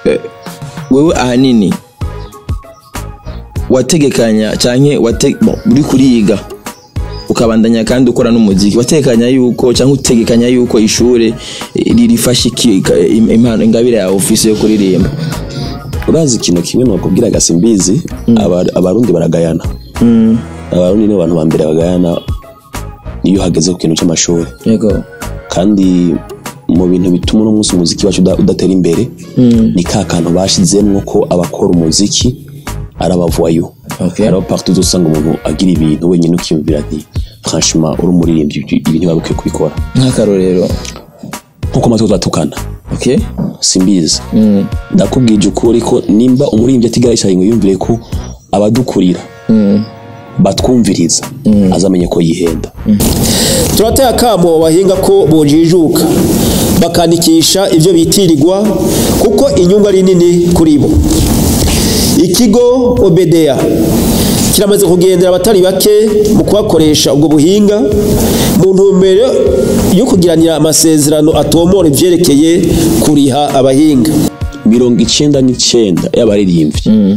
eh, wewe ahanini wategekanya canke wate bon, uri kuriga ukabandanya kandi ukora n'umuziki wategekanya yuko cyangwa utegekanya yuko ishure eh, ririfasha iki ka- im- impano ingabire ya ofisi yo kuririmba urazi ikintu kimwe nokubwira gasimbizi aba- abarundi baragayana abarundi nibo bantu ba mbere bagayana iyo hageze ku kintu cy'amashuri yego kandi mu bintu bituma uno munsi umuziki wacu uda- udatera imbere ni ka kantu bashizemwo ko abakora umuziki ari abavayo Okay. hari partout uzosanga umuntu agira ibintu wenyine ukiyumvira ati franchement uri umuririmbyi ibi ibi ntiba bikwiye kubikora nk'akarorero nkuko amatwi turatukana okay simbizi ndakubwije ukuri ko nimba umuririmbyi atigaye yicaye ngo yumvire ko abadukurira batwumviriza azamenye ko yihenda turateye akamo bahinga ko bojijuka bakandikisha ibyo bitirirwa kuko inyungu ari nini kuri bo ikigo obedeya kiramaze kugendera abatari bake mu kubakoresha ubwo buhinga mu ntumbero yo kugiranira amasezerano atomora ibyerekeye kuriha abahinga mirongo icenda n'icenda y'abaririmbyi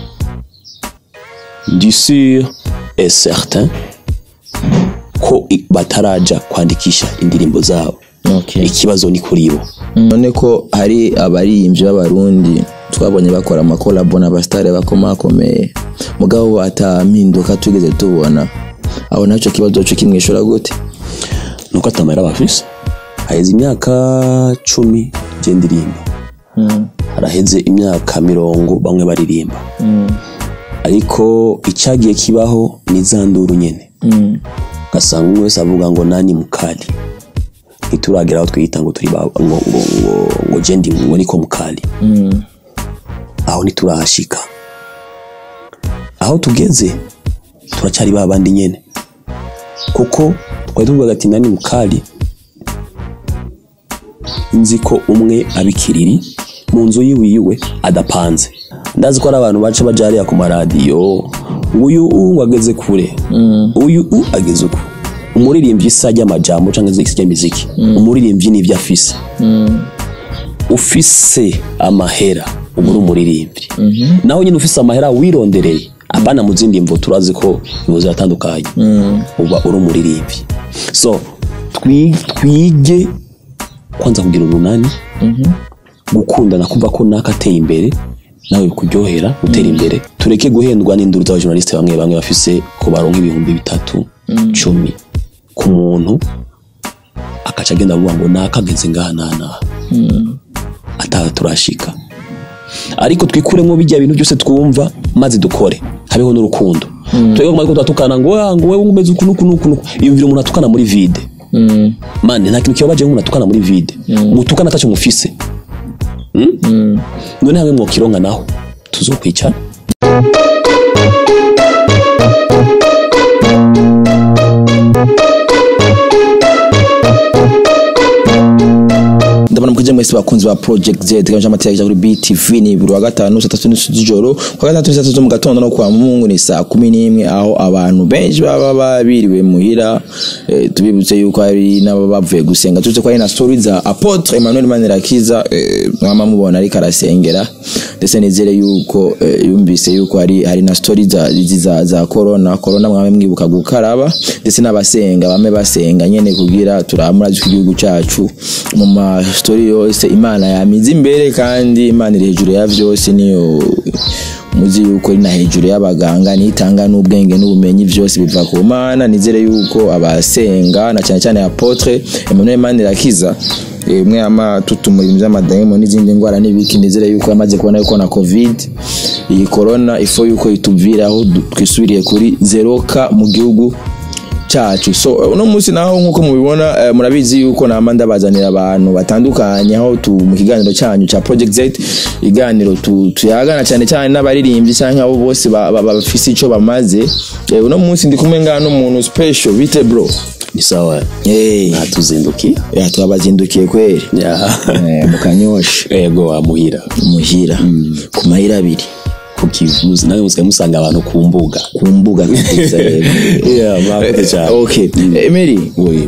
ndi sûr et certain ko i- bataraja kwandikisha indirimbo zabo okay ikibazo ni kuri bo none ko hari abaririmbyi b'abarundi twabonye bakora amakolabo n'abasitari bakomakomeye mugabo atampinduka tugeze tubona aho nacyo kibazo cyo kimwishura gute nuko atamahera bafise haheze imyaka cumi je ndirimba haraheze imyaka mirongo bamwe baririmba ariko icyagiye kibaho ni za nduru nyene ugasanga umwe wese avuga ngo nani mukali ntituragera aho twiyita ngo turi ba- ngo ngo ngo ngo je ndi ngo niko mukali aho ntiturahashika aho tugeze turacyari ba bandi nyene kuko twari tuvuga ati nani mukali nzi ko umwe abikiriri mu nzu yiwe iwe adapanze ndazi ko ari abantu baca baja hariya ku maradiyo uyu u ngo ageze kure uyu u ageze uku umuririmbyi isa ry'amajambo cyangwa se ry'imiziki umuririmbyi ni ibyo afise ufise amahera uba uri umuririmbyi naho nyine ufise amahera wirondereye abana mu zindi mvo turazi ko imvo ziratandukanye uba uri umuririmbyi so twi- twige kwanza kugira urunani gukundana kumva ko naka ateye imbere nawe bikuryohera gutera imbere tureke guhendwa n'induru z'abajournaliste bamwe bamwe bafise ko baronka ibihumbi bitatu cumi ku muntu akaca agenda avuga ngo nakageze ngaha n'aha n'aha ataha turashika ariko twikuremo bijya bintu byose twumva maze dukore habeho n'urukundo twebwe kumara ko turatukana ngo "Ah, ngo wewe umeze uku nuku nuku nuku yumvira umuntu atukana muri vide mane nta kintu kibabaje nk'umuntu atukana muri vide mutukana atacyo mufise Mm? none hamwe mwokironka naho tuzokwicara ndabona mukije mwese bakunzi ba project z teganyije amateka kuri btv ni buri wa gatanu saa tatu n'inusu z'ijoro ku wa gatandatu ni saa tatu zo mu gatondo no kwa mungu ni saa kumi n'imwe aho abantu benshi baba babiriwe muhira eh, tubibutse yuko hari n'ababa bavuye gusenga turetse ko hari na story za apotre emmanuel manirakiza eh, mwama mubona ariko arasengera ndetse nizere yuko eh, yumvise yuko hari hari na story za izi za, za corona corona mwame mwibuka gukaraba ndetse n'abasenga bame basenga nyene kugira turamuraje igihugu cyacu mu ma story yose imana yamize imbere kandi imana iri hejuru ya byose niyo muzi yuko iri na hejuru y'abaganga nitanga n'ubwenge n'ubumenyi byose biva ku mana nizere yuko abasenga na cyane cyane apotre Emmanuel Manirakiza eh, umwe ama tutumura ibintu by'amadayimo n'izindi ndwara n'ibiki nizere yuko yamaze kubona yuko na covid iyi corona ifo yuko ituviraho du- twisubiriye kuri zeroka mu gihugu cyacu so uno munsi naho nkuko mubibona eh, murabizi yuko nama ndabazanira abantu batandukanye aho tu mu kiganiro cyanyu cya project z iganiro tu- tuyagana cyane cyane n'abaririmbyi cyangwa abo bose ba- ba- bafise icyo bamaze Eh, uno munsi ndi kumwe ngaha n'umuntu special bite bro ni sawa Eh, natuzindukiye ya twabazindukiye kweri Eh, mu kanyosha ego wamuhira muhira ku mahira abiri ku kivuzi nawe musigaye musanga abantu ku mbuga ku mbuga nziza rero Yeah, mwakoze cyane. okay Emery we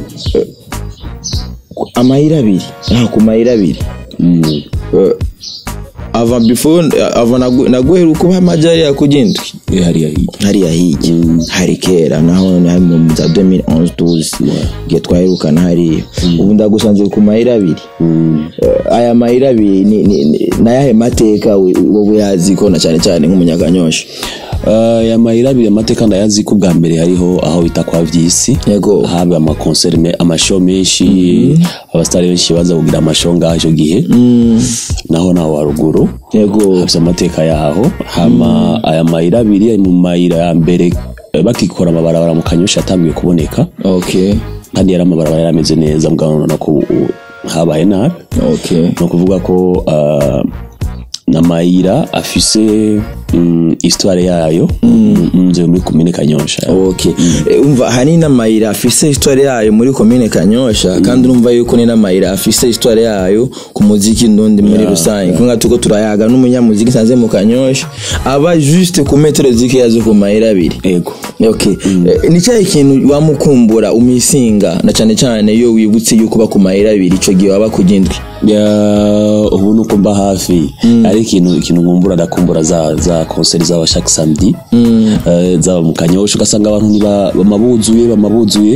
amahira abiri aha ku mahira abiri mm. Eh, ava before ava nagu- naguheruka uba amajari yakugindwi Eh, hariya hirya hariya hirya hari kera naho ni mu za 2011 12 igihe twaherukana hariya ubu ndagusanze ku mayira abiri Eh, aya mayira abiri ni- ni- ni- nayahe mateka we- wowe yazi ko na cyane cyane nk'umunyakanyosha Uh, ya mayira abiri amateka ndayazi ko bwa mbere hariho aho bita kwa vyisi Yego. haba amakonseri me- amashow menshi abasitari benshi baza kugira amashow ngaho icyo gihe naho naho haruguru yego hafite amateka yaho hama aya mayira abiri ari mu mayira ya mbere eh, bakikora amabarabara mu kanyosha yatangiye kuboneka okay kandi yari amabarabara yari ameze neza mugabo urabona ko ubu habaye nabi okay ni ukuvuga ko uh, namayira afise mm, histoire yayo nze muri komine kanyosha okay Eh, umva hari n'amayira afise histoire yayo muri komine kanyosha kandi urumva yuko ni n'amayira afise histoire yayo ku muziki ndundi muri rusange kumwe tuko turayaga n'umunyamuziki sanze mu kanyosha aba juste ku metero zikeya zo ku mayira abiri ego okay Eh, ni cyahe kintu wamukumbura umisinga na cyane cyane iyo wibutse yuko uba ku mayira abiri ico gihe waba kugindwi Ya, ubu nuko mba hafi ari ikintu ikintu nkumbura ndakumbura za za concert zaba chaque samedi Eh, zaba mu kanyosha ugasanga abantu niba bamabuzuye bamabuzuye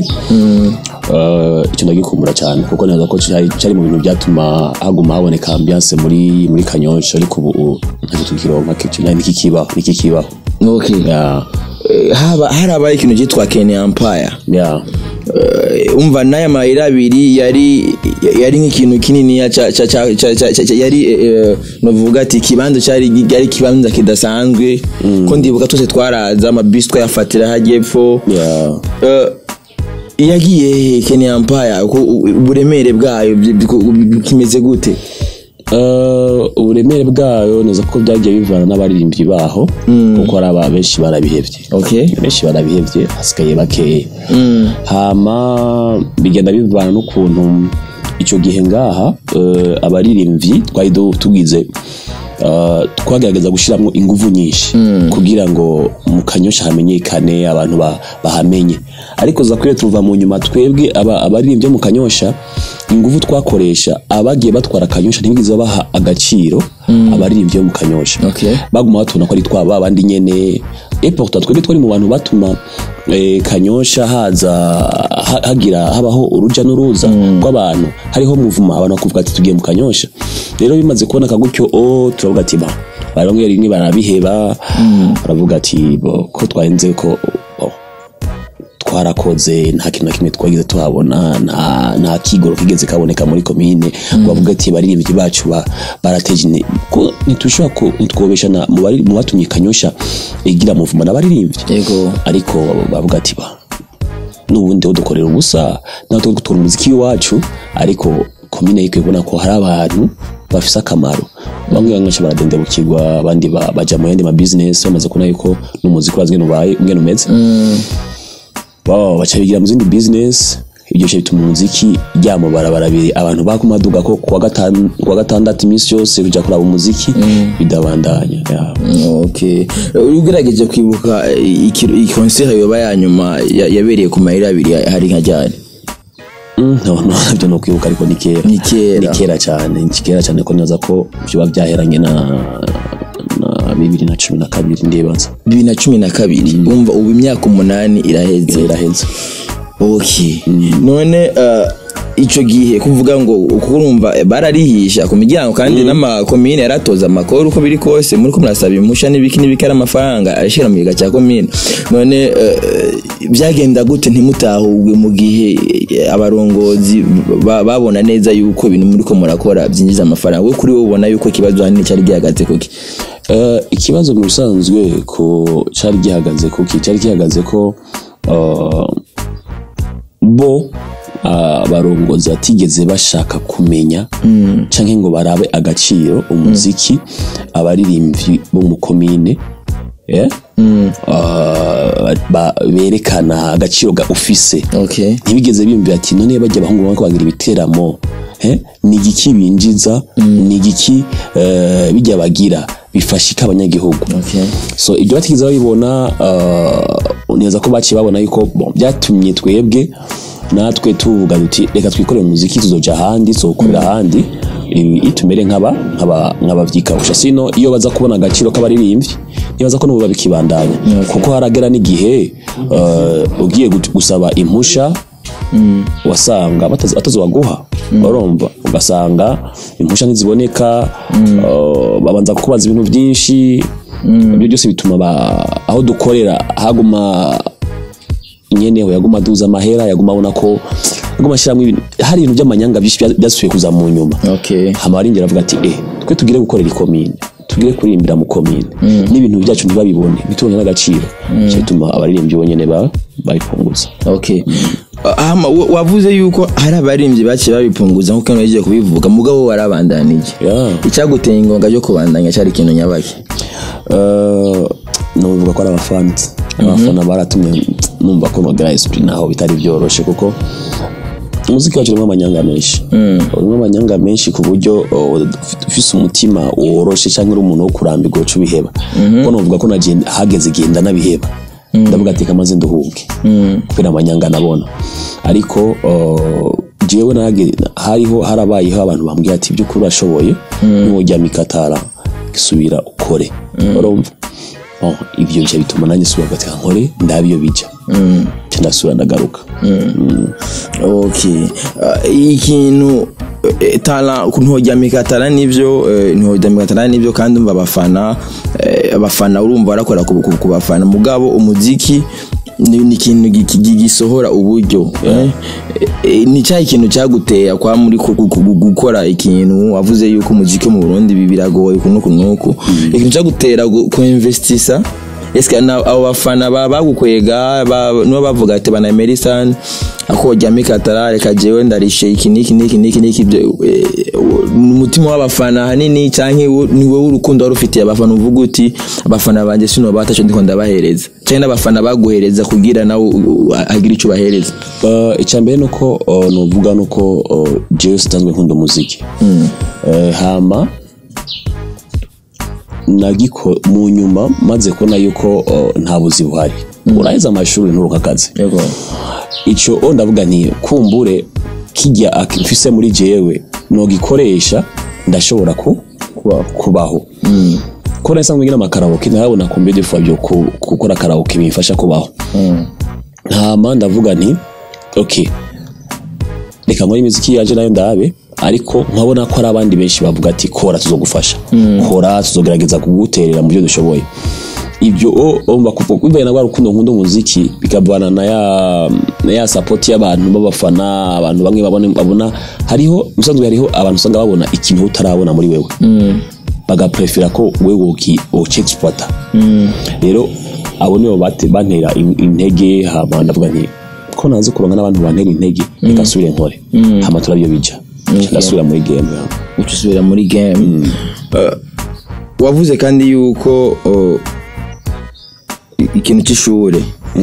Eh, icyo ndagikumbura cyane kuko neza ko cyari cyari mu bintu byatuma haguma haboneka ambiance muri muri kanyosha ariko ubu ntacyo tukironka kici niki kibaho niki kibaho okay ya Eh, haba harabaye ikintu cyitwa Kenya Empire ya Eh, umva n'aya mayira abiri yari yari nk'ikintu kinini ya ca ca ca ca ca- ca- yari eh, eh, novuga ati ikibanza cyari yari ikibanza kidasanzwe ko ndibuka twese twaraza amabisi twayafatira hajya epfo ya Eh, yagiye he Kenya Empire uko u- uburemere bwayo bi- bi- kimeze gute Uh, uburemere bwayo neza ko byagiye bivana n'abaririmbyi baho kuko hari aba benshi barabihevye okay benshi barabihevye hasigaye bakeya hama bigenda bivana n'ukuntu icyo gihe ngaha uh, abaririmbyi twari du- tugize uh, twagerageza gushyiramo ingufu nyinshi kugira ngo mu kanyosha hamenyekane abantu ba- bahamenye ariko zakwiye tuva mu nyuma twebwe aba- abaririmbyi bo mu kanyosha ingufu twakoresha abagiye batwara akanyosha ntibigeze baha agaciro abaririmbyi bo mu kanyosha Okay. baguma batubona ko ari twaba abandi nyene et pourtant twebwe twari mu bantu batuma eh, kanyosha haza ha- hagira habaho uruja n'uruza rw'abantu hariho muvuma abantu bakuvuga ati tugiye mu kanyosha rero bimaze kuboneka gutyo o turavuga ati ba barongera rimwe barabiheba baravuga ati bo ko twahenze ko bo, twarakoze nta kintu na kimwe twagize tuhabona nta nta kigoro kigeze kaboneka muri komine ngo bavuga ati baririmbyi bacu ba- barateje ine ko ntitushobora ko ntitwobesha na mu bari- mu batumye kanyosha igira muvuma n'abaririmbyi yego ariko bavuga ati ba n'ubundi dukorera ubusa natwe dukora umuziki w'iwacu ariko komine yikwiye kubona ko hari abantu bafise akamaro bamwe bamwe baca baradendebukirwa abandi ba- baja mu yandi ma business bamaze kubona yuko n'umuziki urazi ngene ubaye ngene umeze wow, baca bigira mu zindi business ibyo bice bituma umuziki rya mu barabara abiri abantu bakumaduga ko kuwa gatanu kuwa gatandatu iminsi yose kuja kuraba umuziki bidabandanya yeah. okay ugerageje kwibuka eh, iki- iyi concert yoba ya nyuma ya- yabereye ku mayira abiri hari nka ryari Mm, no, no, nabyo ni ukwibuka ariko ni kera Ni kera. ni kera cyane ni kera cyane ko neza ko biba byaheranye na na bibiri na cumi na kabiri ndibaza bibiri na cumi na kabiri umva ubu imyaka umunani iraheze iraheze okay none uh, ico gihe kuvuga ngo uko urumva eh, bararihisha ku miryango kandi n'amakomine yaratoza amakuru uko biri kose muri ko murasaba impusha n'ibiki n'ibiki ari amafaranga ashira mu giga cya komine none eh, byagenda gute ntimutahubwe mu gihe eh, abarongozi ba- babona neza yuko ibintu muri ko murakora byinjiza amafaranga we kuri wowe ubona yuko ikibazo hanini cyari gihagaze kuki Eh, ikibazo mu bisanzwe ko cyari gihagaze kuki cyari gihagaze ko eh, bo ah, abarongozi batigeze bashaka kumenya canke ngo barabe agaciro umuziki abaririmbyi bo mu komine yeah? Ah, ba- berekana agaciro ga ufise okay ntibigeze biyumvira ati none bajya abahungu bamwe bagira ibiteramo eh, ni igiki binjiza ni igiki eh, bijya bagira bifashika abanyagihugu okay so ibyo batigeze babibona uh, neza ko baciye babona yuko bon, byatumye twebwe natwe tuvuga duti reka twikorere umuziki tuzoja ahandi tuzokorera ahandi ibi tumere nk'aba nk'aba nk'abavyikawusha sino iyo baza kubona agaciro k'abaririmbyi nibaza ko n'ubu babikibandanya kuko haragera n'igihe uh, ugiye gut- gusaba impusha wasanga batazi- atazobaguha urumva ugasanga impusha ntiziboneka uh, babanza kukubaza ibintu byinshi ibyo byose bituma ba- aho dukorera haguma nyene we yaguma aduza amahera yaguma abona ko yaguma ashyiramo ibintu hari ibintu by'amanyanga byinshi bya- byasubiye kuza mu nyuma okay hama arinjira avuga ati eh twe tugire gukorera ikomine tugire kuririmbira mu komine n'ibintu byacu ntibabibone ntitubone n'agaciro cyo bituma abaririmbyi bonyene ba bayipunguza okay Hama, wa- wavuze yuko hari abaririmbyi baciye babipunguza nk'uko hano yagiye kubivuga mugabo warabandanije Yeah. icyaguteye ingonga yo kubandanya cyari ikintu nyabaki Uh, nuvuga ko ari abafanzi abafana baratumye numva ko nogera esprit naho bitari byoroshe kuko umuziki wacu urimo amanyanga menshi urimo amanyanga menshi ku buryo uh, ufise umutima woroshe cyangwa uri umuntu wo kurambirwa uca ubiheba kuko nuvuga ko nagenda hageze igihe ndanabiheba ndavuga ati kamaze nduhuke kubera amanyanga nabona ariko uh, jewe nage hariho harabayeho abantu bambwira ati by'ukuri urashoboye nujya mikatara subira ukore urumva Bon, ibyo bice bituma nanjye subira gateka nkore ndabiyo bija Nca ndasubira ndagaruka okay Ah, ikintu eh, tara ntojyamika tara nivyo eh, ntojyamika tara nivyo kandi umva abafana eh, abafana urumva barakora ku ku- ku bafana mugabo umuziki ni ni ikintu gi- gi- gisohora uburyo eh? Eh, ni cyahe ikintu cyaguteye kwa muri ku- ku- ku- gukora ikintu wavuze yuko umuziki wo mu Burundi bi- biragoye uku n'uku n'uku ikintu cyagutera gu- kuinvestisa Eske na abo bafana ba bagukwega ba no bavuga ati bana Emerson akojya mikatara reka jewe ndarishe iki niki niki niki niki ibyo eh, umutima w'abafana hanini canke wo- ni wowe urukundo wari ufitiye abafana uvuga uti abafana banje sino bataco ndiko ndabahereza canke n'abafana baguhereza kugira nawe u- u- agire ico bahereza Uh, icya mbere nuko uh, nuvuga nuko uh, jewe sitanzwe nkunda umuziki uh, hama nagiko mu nyuma maze kubona yuko uh, nta buzi buhari uraheza amashuri nturuka akazi yego icyo o ndavuga nti kumbure kijya ak- mfise muri jewe nogikoresha ndashobora ku kubaho ko nasanzwe ngira amakaraoke ntarabona kumbe defa byo ku- gukora karaoke bimfasha kubaho ntama ndavuga nti ok reka nkore imiziki yaje nayo ndabe ariko nkabona ko hari abandi benshi bavuga ati kora tuzogufasha kora tuzogerageza kuguterera mu byo dushoboye ibyo o omba kuvuga na rwa rukundo nkunda umuziki bikavana na ya na ya support y'abantu b'abafana abantu bamwe babona babona hariho musanzwe hariho abantu usanga babona ikintu utarabona muri wewe bagaprefera ko wewe uki ucexploita rero abo nibo bate- bantera in- intege hama ndavuga nti ko nazi kuronka n'abantu bantera intege reka nsubire nkore hama turabyo bija Nca ndasubira muri game ya. uca usubira muri game Uh, wavuze kandi yuko uh, i- ikintu cy'ishure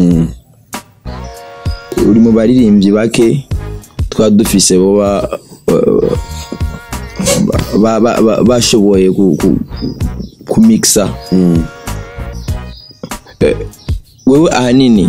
uri mu baririmbyi bake twaba dufise boba uh, ba- ba- ba- bashoboye ku- ku- kumikisa Eh, wewe ahanini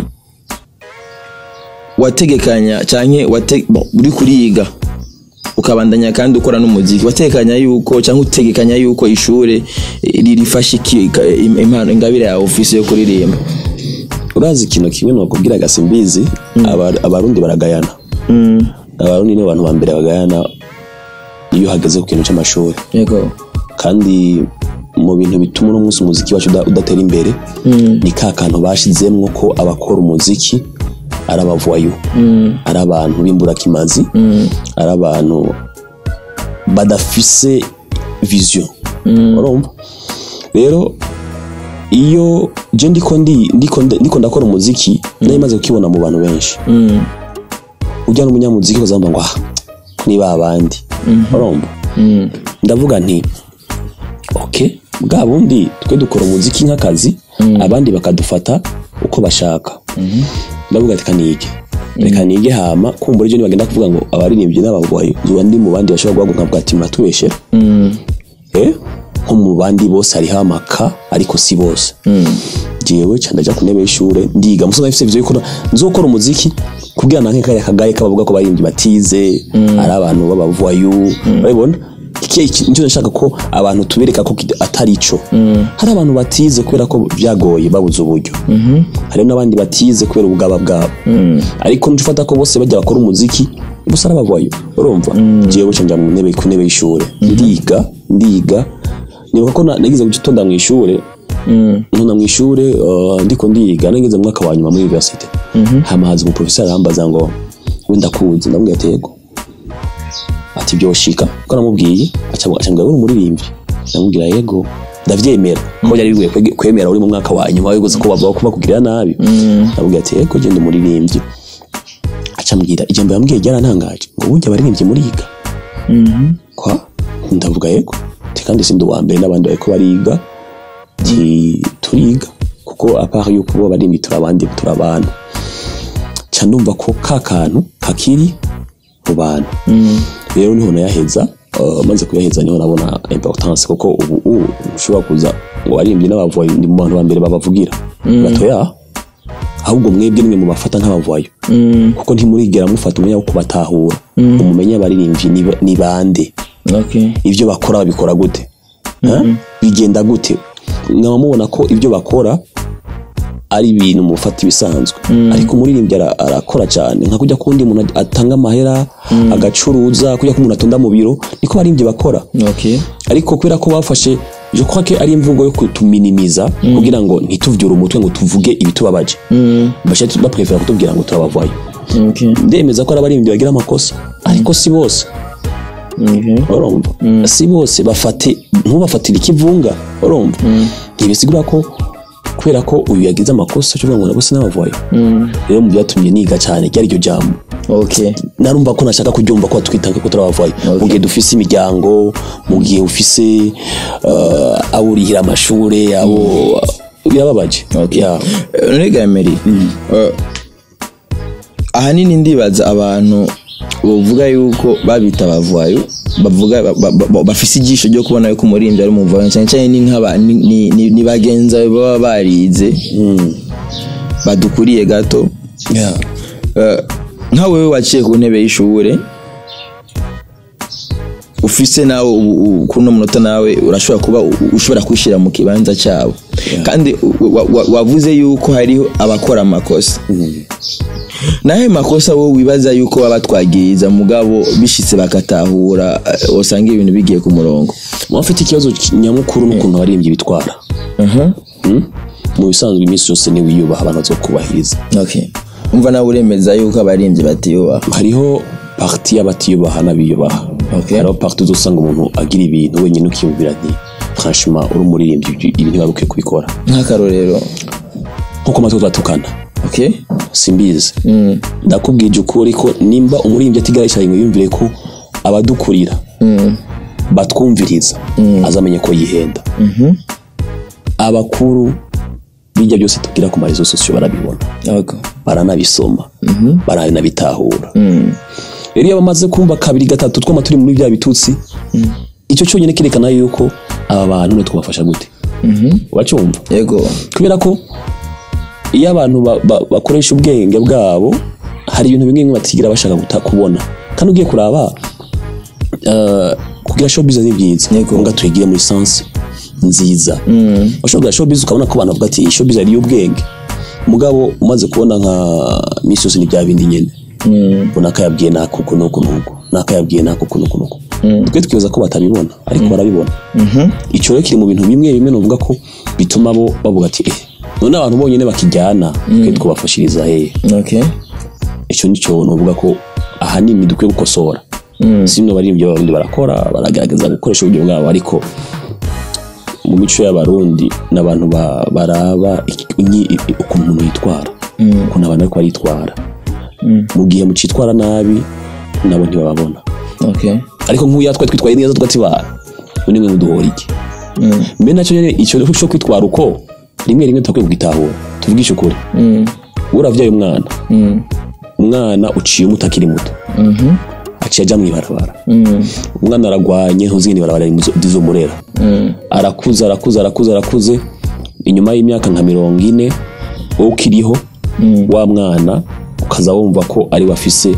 wategekanya canke wate- bon, uri kuriga ukabandanya kandi ukora n'umuziki watekanya yuko cyangwa utegekanya yuko ishure eh, ririfasha iki ka- im- impano ingabire yawe ufise yo kuririmba urazi ikintu kimwe nokubwira gasimbizi Aba- abarundi baragayana abarundi ni abantu ba mbere bagayana iyo hageze ku kintu cy'amashuri yego kandi mu bintu bituma uno munsi umuziki wacu uda- udatera imbere ni ka kantu bashizemwo ko abakora umuziki ari abavayo ari abantu b'imburakimazi ari abantu badafise vision urumva rero iyo je ndiko ndi ndiko ndiko ndakora umuziki nari maze kukibona mu bantu benshi ujya n'umunyamuziki bazamba ngo ah ni ba bandi urumva ndavuga nti ok bwa bundi twe dukora umuziki nk'akazi abandi bakadufata uko bashaka ndavuga ati kanige reka nige hama kumbura ibyo nibagenda kuvuga ngo abaririmbyi n'abagwayi zuba ndi mu bandi bashobora guhaguruka nkavuga ati muratubeshere eh nko mu bandi bose hariho amaka ariko si bose jewe ca ndaja ku ntebe y'ishure ndiga musoza mfise ivyo yuko nzokora umuziki kugira nanke kaya kagaye kabavuga ko baririmbyi batize ari abantu b'abavayu urabibona iki nicyo nashaka ko abantu tubereka ko kid- atari ico hari abantu batize kubera ko byagoye babuze uburyo hari n'abandi batize kubera ubugaba bwabo ariko nico ufata ko bose bajya bakora umuziki bose arabavayo urumva jewe buca njya mu ntebe ku ntebe y'ishure ndiga ndiga nibuka ko na- nagize gutonda mu ishure nona mu ishure uh, ndiko ndiga nageze mu mwaka wa nyuma muri university hama haza umuprofeseri arambaza ngo wenda kuzi ndamubwira ati yego ati byoshika ko namubwiye aca aca mbwira uri umuririmbyi ndamubwira yego ndavyemera ko yari bigoye kwege- kwemera uri mu mwaka wa nyuma wigeze ko bavuga ko bakugirira nabi ndamubwira ati yego genda umuririmbyi aca ambwira ijambo yambwiye ryarantangaje ngo burya abaririmbyi muriga kwa ndavuga yego ati kandi sindi uwa mbere n'abandi bariko bariga ati turiga kuko apart yuko bo baririmbyi turi abandi turi abantu ca ndumva ko ka kantu kakiri mu bantu rero niho nayaheza uh, maze kuyaheza niho nabona importance kuko ubu ubu ushobora kuza ngo waririmbyi n'abavoyi ni mu bantu ba mbere babavugira batoya ahubwo mwebwe nimwe mubafata nk'abavoyo kuko ntimurigera mufata umwanya wo kubatahura umumenye abaririmbyi ni ba- ni bande okay ibyo bakora babikora gute Ha? bigenda gute nkaba mubona ko ibyo bakora ari ibintu mufata ibisanzwe ariko umuririmbyi ara- arakora cyane nka kujya kundi umuntu atanga amahera agacuruza kujya ko umuntu atonda mu biro niko abaririmbyi bakora okay ariko kubera ko bafashe je crois que ari imvugo yo kutuminimiza kugira ngo ntituvyure umutwe ngo tuvuge ibitubabaje bashatse baprefera kutubwira ngo turabavayo okay ndemeza ko ari abaririmbyi bagira amakosa ariko si bose okay urumva si bose bafate ntubafatire ikivunga urumva ntibisigura ko kubera ko uyu yagize amakosa cyo ngo bose n'abavayo rero mu byatumye niga cyane ryari iryo jambo okay narumva ko nashaka kuryumva ko twita ko turabavayo mu gihe dufise imiryango mu gihe ufise uh, abo urihira amashure abo birababaje Okay. Yeah. Eh, none gameri eh, ahanini ndibaza abantu bavuga yuko babita abavayo bavuga ba- ba- ba- bafise ijisho ryo kubona yuko umuririmbyi ari umuvayo cyane cyane ni nk'aba ni- ni- ni ni bagenzi bawe baba barize badukuriye gato Yeah. Eh, nka wewe waciye ku ntebe y'ishure ufise nawe ubu- ubu- kuno munota nawe urashobora kuba u- ushobora kwishira mu kibanza cyabo kandi u- wa- wa- wavuze yuko hariho abakora amakosa nayo makosa wowe wibaza yuko baba twagiriza mugabo bishitse bakatahura eh, usanga ibintu bigiye ku murongo muba mfite ikibazo nyamukuru n'ukuntu abaririmbyi bitwara Mm? mu bisanzwe iminsi yose niwe wiyubaha abantu bazokubahiriza okay umva nawe uremeza yuko abaririmbyi batiyubaha hariho parti y'abatiyubaha n'abiyubaha Okay. hariho parti uzosanga umuntu agira ibintu wenyine ukiyumvira nti franchement uri umuririmbyi ibi ibi ntiwari ukwiye kubikora nk'akarorero nkuko amatwi twatukana okay simbizi ndakubwije ukuri ko nimba umuririmbyi atigara yicaye ngo yumvire ko abadukurira batwumviriza azamenye ko yihenda abakuru bijya byose tubwira ku marezo sosiyo barabibona okay baranabisoma baranabitahura rero iyo bamaze kumva kabiri gatatu twama turi muri bya bitutsi icyo cyonyine kerekana yuko aba bantu nitwe twabafasha gute uracyumva yego kubera ko iyo abantu ba- ba- bakoresha ubwenge bwabo hari ibintu bimwe bimwe batigira bashaka guta kubona kandi ugiye kuraba eh, kugira showbiz ni byiza Yego. ngo tuyigire muri sense nziza ushobora kugira showbiz ukabona ko abantu bavuga ati iyi showbiz ari iy'ubwenge mugabo umaze kubona nka misi yose ni bya bindi nyine ngo nakayabwiye nako uku nuku nuku nakayabwiye nako uku nuku nuku twe tukibaza ko batabibona ariko barabibona icyo rero kiri mu bintu bimwe bimwe nuvuga ko bituma bo bavuga ati eh none abantu bonyine bakijyana twe twabafashiriza hehe okay icyo nicyo nuvuga ko ahanini dukwiye gukosora si bino baririmbyi b'abarundi barakora baragerageza gukoresha uburyo bwabo ariko mu mico y'abarundi n'abantu ba- baraba iki- inyi- i- ukuntu umuntu yitwara ukuntu abantu ariko baritwara mu gihe mucitwara nabi nabo ntibababona okay ariko nk'uya twe twitwaye neza tugatibara undi mwe muduhora iki mbe nacyo nyine icyo cyo kwitwara uko rimwe rimwe tutakwiye kugitahura tuvugishe ukuri uravyaye umwana umwana uciye umuto akiri muto aciye ajya mu ibarabara umwana aragwanye ntuzi ngo ibarabara rizomurera arakuze arakuze arakuze arakuze inyuma y'imyaka nka mirongo ine wowe ukiriho wa mwana ukaza wumva ko ari we afise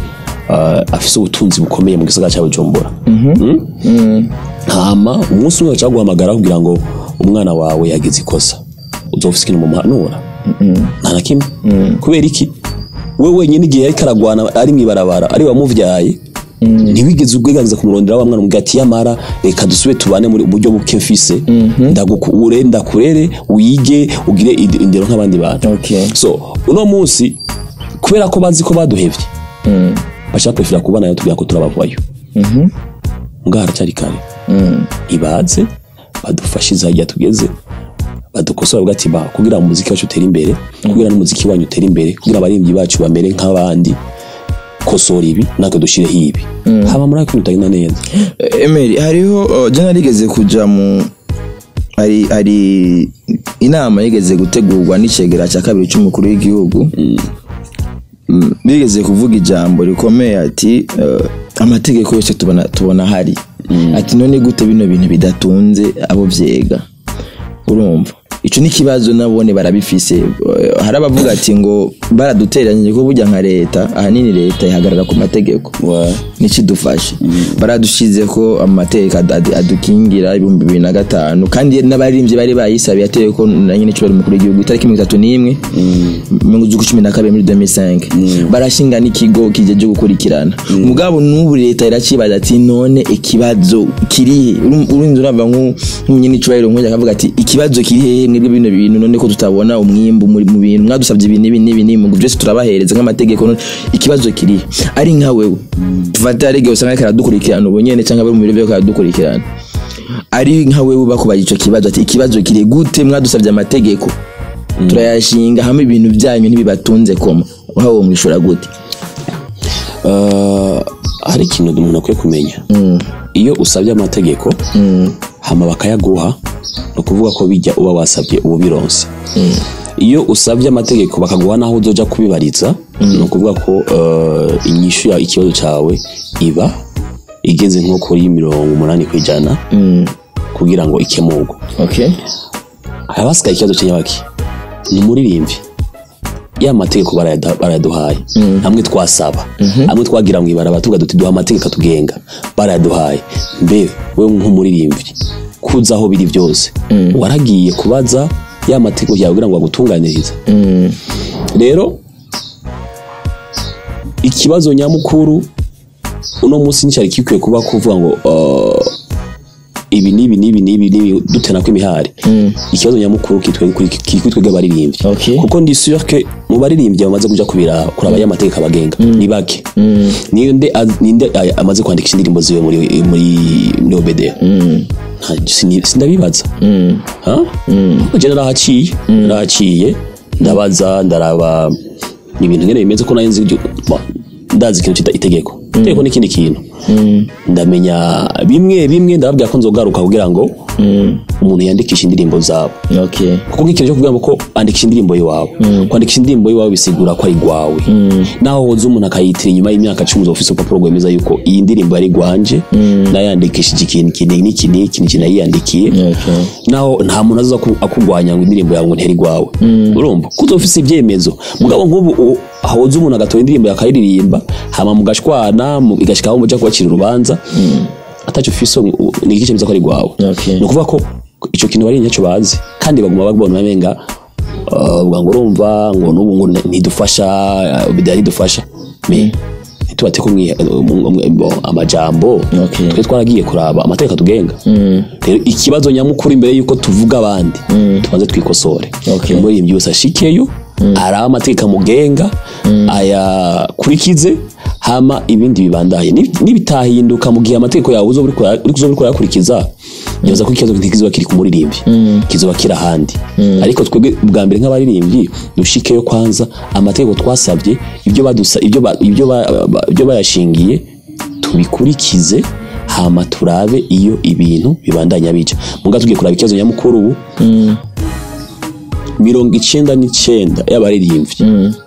uh, afise ubutunzi bukomeye mu gisagara cya Bujumbura Mm? hama umunsi umwe baca guhamagara kugira ngo umwana wawe yagize ikosa uzofise ikintu mumuhanura nta na kimwe kubera iki we wenyine igihe yariko aragwana ari mw'ibarabara ari wamuvyaye ntiwigeze ubwiganza kumurondera wa mwana umubwira ati yamara reka dusube tubane muri buryo buke mfise ndagukure ndakurere wige ugire id- indero nk'abandi bantu Okay. so uno munsi kubera ko bazi ko baduhevye bashaka kwifira kubana yo tubwira ko turabavayo ngaha haracyari kare ibaze badufashe izajya tugeze badukosora bavuga ati ba kugira ngo umuziki wacu utere imbere kugira n'umuziki wanyu utere imbere kugira abaririmbyi bacu bamere nk'abandi kosora ibi natwe dushireho ibi haba muri ako bitagenda neza Emery hariho uh, je narigeze kuja mu hari hari inama yigeze gutegurwa n'icegera cya kabiri cy'umukuru w'igihugu Mm, bigeze kuvuga ijambo rikomeye ati uh, amategeko yose tubona tubona hari ati none gute bino bintu bidatunze abo vyega urumva ico ni kibazo nabone barabifise Uh, hari abavuga ati ngo baraduteranyije ko burya nka leta ahanini leta ihagarara ku mategeko nikidufashe baradushize ko amategeko ad- ad- adukingira ibihumbi bibiri na gatanu kandi n'abaririmbyi bari bayisabiye ateye ko na nyine cubari umukuru w'igihugu itariki mirongo itatu n'imwe mu z'uku cumi na kabiri muri 2005 barashinga n'ikigo kijeje gukurikirana mugabo n'ubu leta iracibaza ati none ikibazo kirihe Uru- urinzi urava nk'u- nk'umunyini cubahiro nk'ujya akavuga ati ikibazo kiri hehe mwebwe bino bintu none ko tutabona umwimbu muri mu bintu mwadusabye ibi n'ibi n'ibi n'ibi ngo byose turabahereza nk'amategeko none ikibazo kirihe ari nka wewe tufate arige usanga ariko aradukurikirana ubu nyene cyangwa bari mu biro byo aradukurikirana ari nka wewe bakubaza ico kibazo ati ikibazo kiri gute mwadusabye amategeko turayashinga hamwe ibintu byanyu ntibibatunze koma wawe mwishura gute Uh, hari ikintu umuntu akwiye kumenya iyo usabye amategeko hama bakayaguha ni ukuvuga ko bijya uba wasabye ubu bironse iyo usabye amategeko bakaguha n'aho uzoja kubibariza ni ukuvuga ko uh, inyishu ya ikibazo cyawe iba igeze nko kuri mirongo umunani ku ijana kugira ngo ikemurwe okay haba hasigaye ikibazo cy'inyabaki ni umuririmbyi ya mategeko barayada- barayaduhaye hamwe twasaba hamwe twagira mu ibaraba tuvuga duti duha amategeko atugenga barayaduhaye mbe we nk'umuririmbyi kuza aho biri byose waragiye kubaza ya mategeko yawe kugira ngo bagutunganirize rero ikibazo nyamukuru uno munsi nticyari gikwiye kuba kuvuga ngo uh, ibi n'ibi n'ibi n'ibi n'ibi dutena kw'imihari ikibazo nyamukuru kitwe kuri kitwe twebwe abaririmbyi Okay. kuko ndi sûr que mu baririmbyi bamaze kuja kubira kuraba ya mategeko abagenga ni bake niyo nde az- ninde ay- amaze kwandikisha indirimbo ziwe muri muri muri OBD Nta- sini- sindabibaza ha je narahaciye narahaciye ndabaza ndaraba ni ibintu nyene bimeze ko nayo nzi ibyo- ba- ndazi ikintu cita itegeko itegeko ni ikindi kintu ndamenya bimwe bimwe ndababwira ko nzogaruka kugira ngo umuntu yandikishe indirimbo zabo okay kuko nk'ikintu cyo kuvuga ngo ko andikisha indirimbo yiwawe kwandikisha indirimbo yiwawe bisigura ko ari gwawe naho woza umuntu akayitira inyuma y'imyaka cumi uza ufise urupapuro rwemeza yuko iyi ndirimbo yari gwanje nayandikishije ikintu iki n'iki n'iki n'iki nayiyandikiye okay naho nta muntu aza aku- akugwanya ngo indirimbo yawe ngo ntiheri gwawe urumva kuko ufise ibyemezo mugabo nk'ubu u- ahoza umuntu agatora indirimbo yakayiririmba hama mugashwana mu- igashika aho muja kubacira urubanza ataco ufise u- ni iki cemeza ko ari gwawe Okay. ni ukuvuga ko ico kintu bari ntacyo bazi kandi baguma babona bamenga uh, uvuga ngo urumva ngo n'ubu ngo ntidufasha uh, bidaya ntidufasha me ntitubate ko mwihe- mu- mu- mu- amajambo Okay. twe twaragiye kuraba amategeko atugenga rero ikibazo nyamukuru imbere yuko tuvuga abandi tubanze twikosore Okay. umuririmbyi wese ashikeyo araba amategeko amugenga ayakurikize hama ibindi bibandaye Ni- nibitahinduka mu gihe amategeko yawe uzoba uriko ura- uzoba uriko urayakurikiza nyoza ko ikibazo ntikizoba kiri ku muririmbyi kizoba kiri ahandi ariko twebwe bwa mbere nk'abaririmbyi dushikeyo kwanza amategeko twasabye ibyo badusa ibyo ba- ibyo ba- ba- ibyo bayashingiye tubikurikize hama turabe iyo ibintu bibandanya bica muga tugiye kuraba ikibazo nyamukuru ubu mirongo icenda n'icenda y'abaririmbyi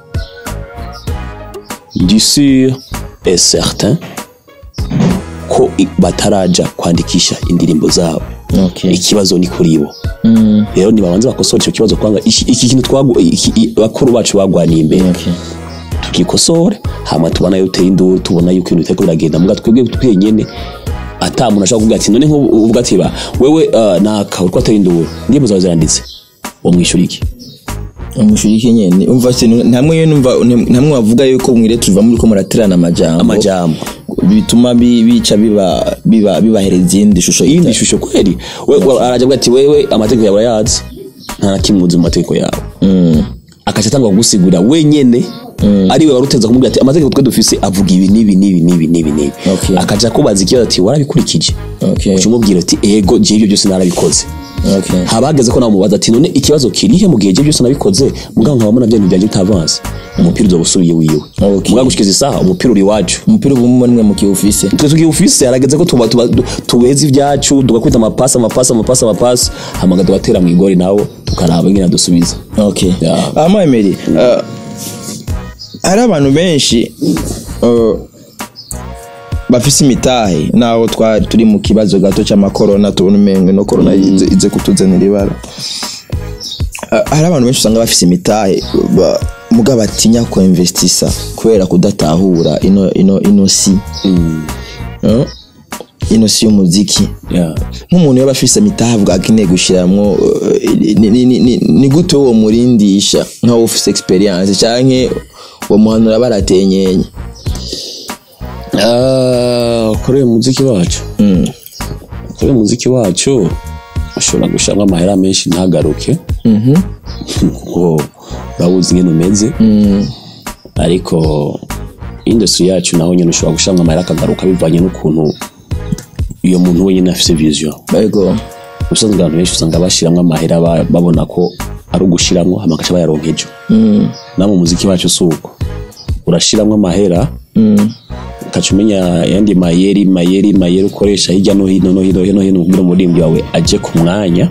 du sûr et certain ko i- bataraja kwandikisha indirimbo zabo okay ikibazo ni kuri bo rero nibabanze bakosora icyo kibazo kwanga iki iki kintu twagu iki- i- bakuru bacu bagwaniye imbere okay tukikosore hama tubona yuko uteye induru tubona yuko ibintu bitariko biragenda muga twebwe twenyene ata muntu ashobora kuvuga ati none nk'ubu uvuga ati ba wewe uh, naka uriko ateye induru indirimbo zawe ziranditse wamwishyura iki umushiriki nyene umva se ntamwe yo numva ntamwe wavuga yuko mwire tuva muri ko muraterana amajambo amajambo bituma bi- bica biba biba bibahereza iyindi shusho iyindi shusho kweli we, we, araja avuga ati wewe amategeko yawe urayazi nta na kimwe uzi mu mategeko yawe akaca atanga kugusigurira wenyene ari we waruteza kumubwira ati amategeko twe dufise avuga ibi n'ibi n'ibi n'ibi n'ibi n'ibi Okay. akaja akubaza ikibazo ati warabikurikije Okay. uca umubwira ati ego je ibyo byose narabikoze okay haba hageze ko nawe umubaza ati none ikibazo kirihe mu gihe je byose nabikoze mugabo nkaba mbona byanyu byanjye bitavanze umupira uzoba usubiye wiwe Okay. mugabo gushikiza isaha umupira uri iwacu umupira ubu mwe mukiwufise twe tugiye ufise harageze ko tuba tuba tuweza ibyacu tugakwita amapasi amapasi amapasi amapasi hamaga tugatera mu igori nawo tukaraba ingene dusubiza okay Yeah. ama emeri uh, hari abantu benshi uh, bafise imitahe naho twari turi mu kibazo gato cy'amakorona tubona umengo no korona ize, ize kutuzanira ibara Uh, hari abantu benshi usanga bafise imitahe ba- muga batinya ko investisa kubera kudatahura ino ino ino si Uh, ino si y'umuziki yeah. nk'umuntu yaba afise imitahe avuga akeneye gushiramwo uh, ni- ni- ni- ni- ni gute uwo murindisha nk'aho ufise experience canke uwo muhanura baratenyenye Ah, kuri uyu muziki wacu kuri uyu muziki wacu ushobora gushiramo amahera menshi ntagaruke ngo urabuzi ingene umeze ariko industry yacu naho nyine ushobora gushiramo amahera akagaruka bivanye n'ukuntu iyo muntu wenyine afise vision Ego. ubusanzwe abantu benshi usanga bashiramwo amahera ba- babona ko ari ugushiramwo hama bagaca bayaronka ejo na mu muziki wacu si uko urashiramwo amahera ukaca umenya yandi mayeri mayeri mayeri ukoresha hirya no hino no hino no hino kugira umuririmbyi wawe aje ku mwanya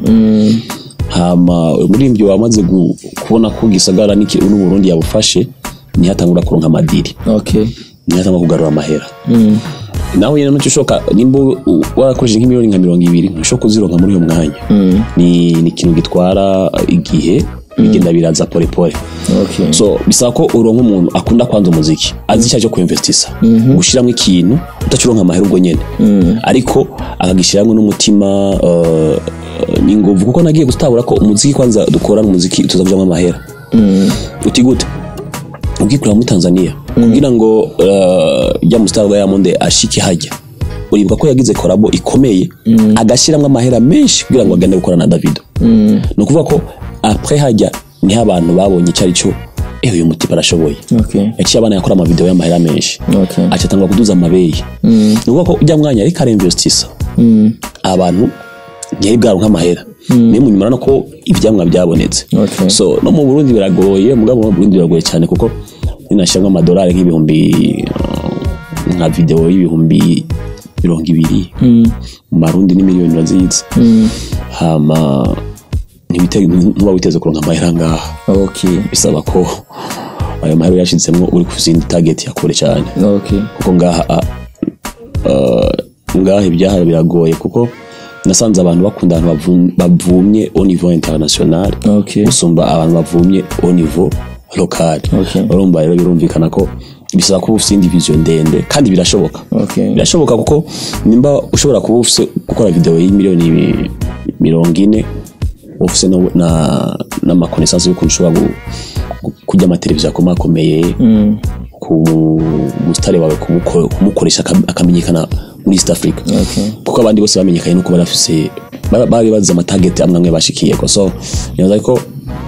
hama umuririmbyi wawe amaze gu- kubona ko gisagara n'iki- n'uburundi yabufashe niho atangura kuronka amadiri Okay. niho atangura kugarura amahera nawe nyine nuco ushoka nimba u- warakoresheje nk'imiliyoni nka mirongo ibiri ntushobora kuzironka muri uyo mwanya ni ni ikintu gitwara igihe bigenda biraza pole pole Okay. so bisaba ko uronka umuntu akunda kwanza umuziki azi icyo cyo kuinvestisa gushiramo ikintu utacuronka amahera ubwo nyene ariko akagishiramwe n'umutima uh, n'inguvu kuko nagiye gutabura ko umuziki kwanza dukora n'umuziki tuza kujamwo amahera uti gute ubwikurira muri Tanzania kugira ngo uh, rya mustar wa Diamond ashike hajya uribuka ko yagize korabo ikomeye agashyiramo amahera menshi kugira ngo agende gukora na Davido ni ukuvuga ko après hajya niho abantu babonye icyo ari cyo ewe uyu mutipe arashoboye Okay. yaciye abana yakora amavideo y'amahera menshi Okay. aca atangwa kuduza amabeye ni ukuvuga ko ujya mwanya ariko arinvestisa abantu ntiyari bwaronka amahera niyo munyuma urabona ko ivyamwa byabonetse Okay. so no mu Burundi biragoye mugabo mu Burundi biragoye cyane kuko ninashyiramo amadolari nk'ibihumbi uh, nka video y'ibihumbi mirongo ibiri mu marundi ni miliyoni urazizi hama ntibite- ntuba witeze kuronka amahera ngaha Okay. bisaba ko ayo mahera yashizemwo uri ku zindi target ya kure cyane Okay. kuko ngaha ah, ah, ngaha ibyaha biragoye kuko nasanze abantu bakunda abantu bavu- bavumye au niveau international Okay. gusumba abantu bavumye au niveau local Okay. urumva rero birumvikana ko bisaba kuba ufite indi vision ndende kandi birashoboka Okay. birashoboka kuko nimba ushobora kuba ufite gukora video y'imiliyoni mi- mirongo ine ufite no- na n'amakonesansi y'ukuntu ushobora gu- gu- kurya amateleviziyo akomakomeye ku musitari wawe kumuko- kumukoresha akam- akamenyekana muri east africa Okay. kuko abandi bose bamenyekanye nuko bari bafise ba- bari bazize amatageti amwe amwe bashikiyeko so nibaza ko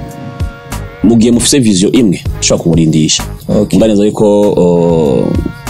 mu gihe mufise vision imwe ushobora kumurindisha Okay. mba neza yuko uh,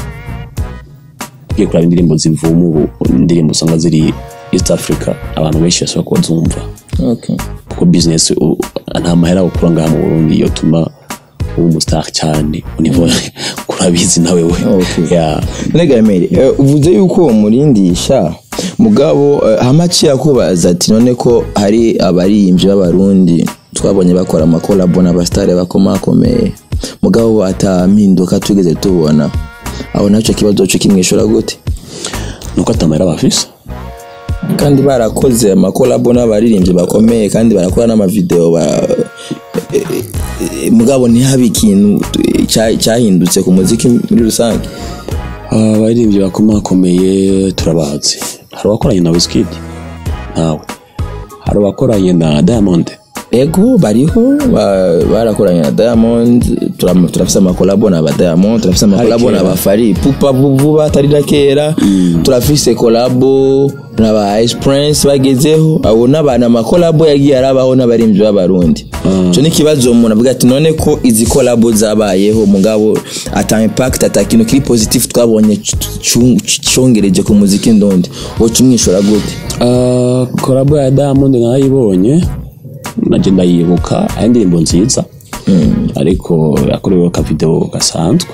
ugiye kuraba indirimbo zivuma ubu indirimbo usanga ziri east africa abantu benshi bashobora kuba zumva Okay. kuko business u- nta mahera ukura ngaha mu burundi yotuma uba umustar cyane univo kurabizi nawe we Okay. yeah. Nega Emeri, eh, uvuze yuko uwo murindisha mugabo eh, hamaci yakubaza ati none ko hari abaririmbyi b'abarundi twabonye bakora amakolabo n'abasitari bakomakomeye mugabo atampinduka tugeze tubona aho nacyo kibazo cyo kimwishura gute nuko atamahera bafise kandi barakoze amakolabo n'abaririmbyi bakomeye kandi barakora n'amavideo ba eh, eh, mugabo ntihabe ikintu cya- cyahindutse ku muziki muri rusange abaririmbyi bakomakomeye turabazi hari abakoranye na Wizkid ntawe hari abakoranye na Diamond ego bariho ba- barakoranye na diamond turam- turafise amakolabo na ba diamond turafise amakolabo kera. na ba fari pupa vu- vuba atari na kera turafise kolabo na ba ice prince bagezeho abo n'abantu amakolabo yagiye arabaho n'abarimvyi b'abarundi ico ni ikibazo umuntu avuga ati none ko izi kolabo zabayeho mugabo ata impact ata kintu kiri positif twabonye c- c- congereje ku muziki ndundi woca umwishura gute Uh, korabo ya Diamond nayibonye naje ndayibuka ari indirimbo nziza ariko yakorewe ka video gasanzwe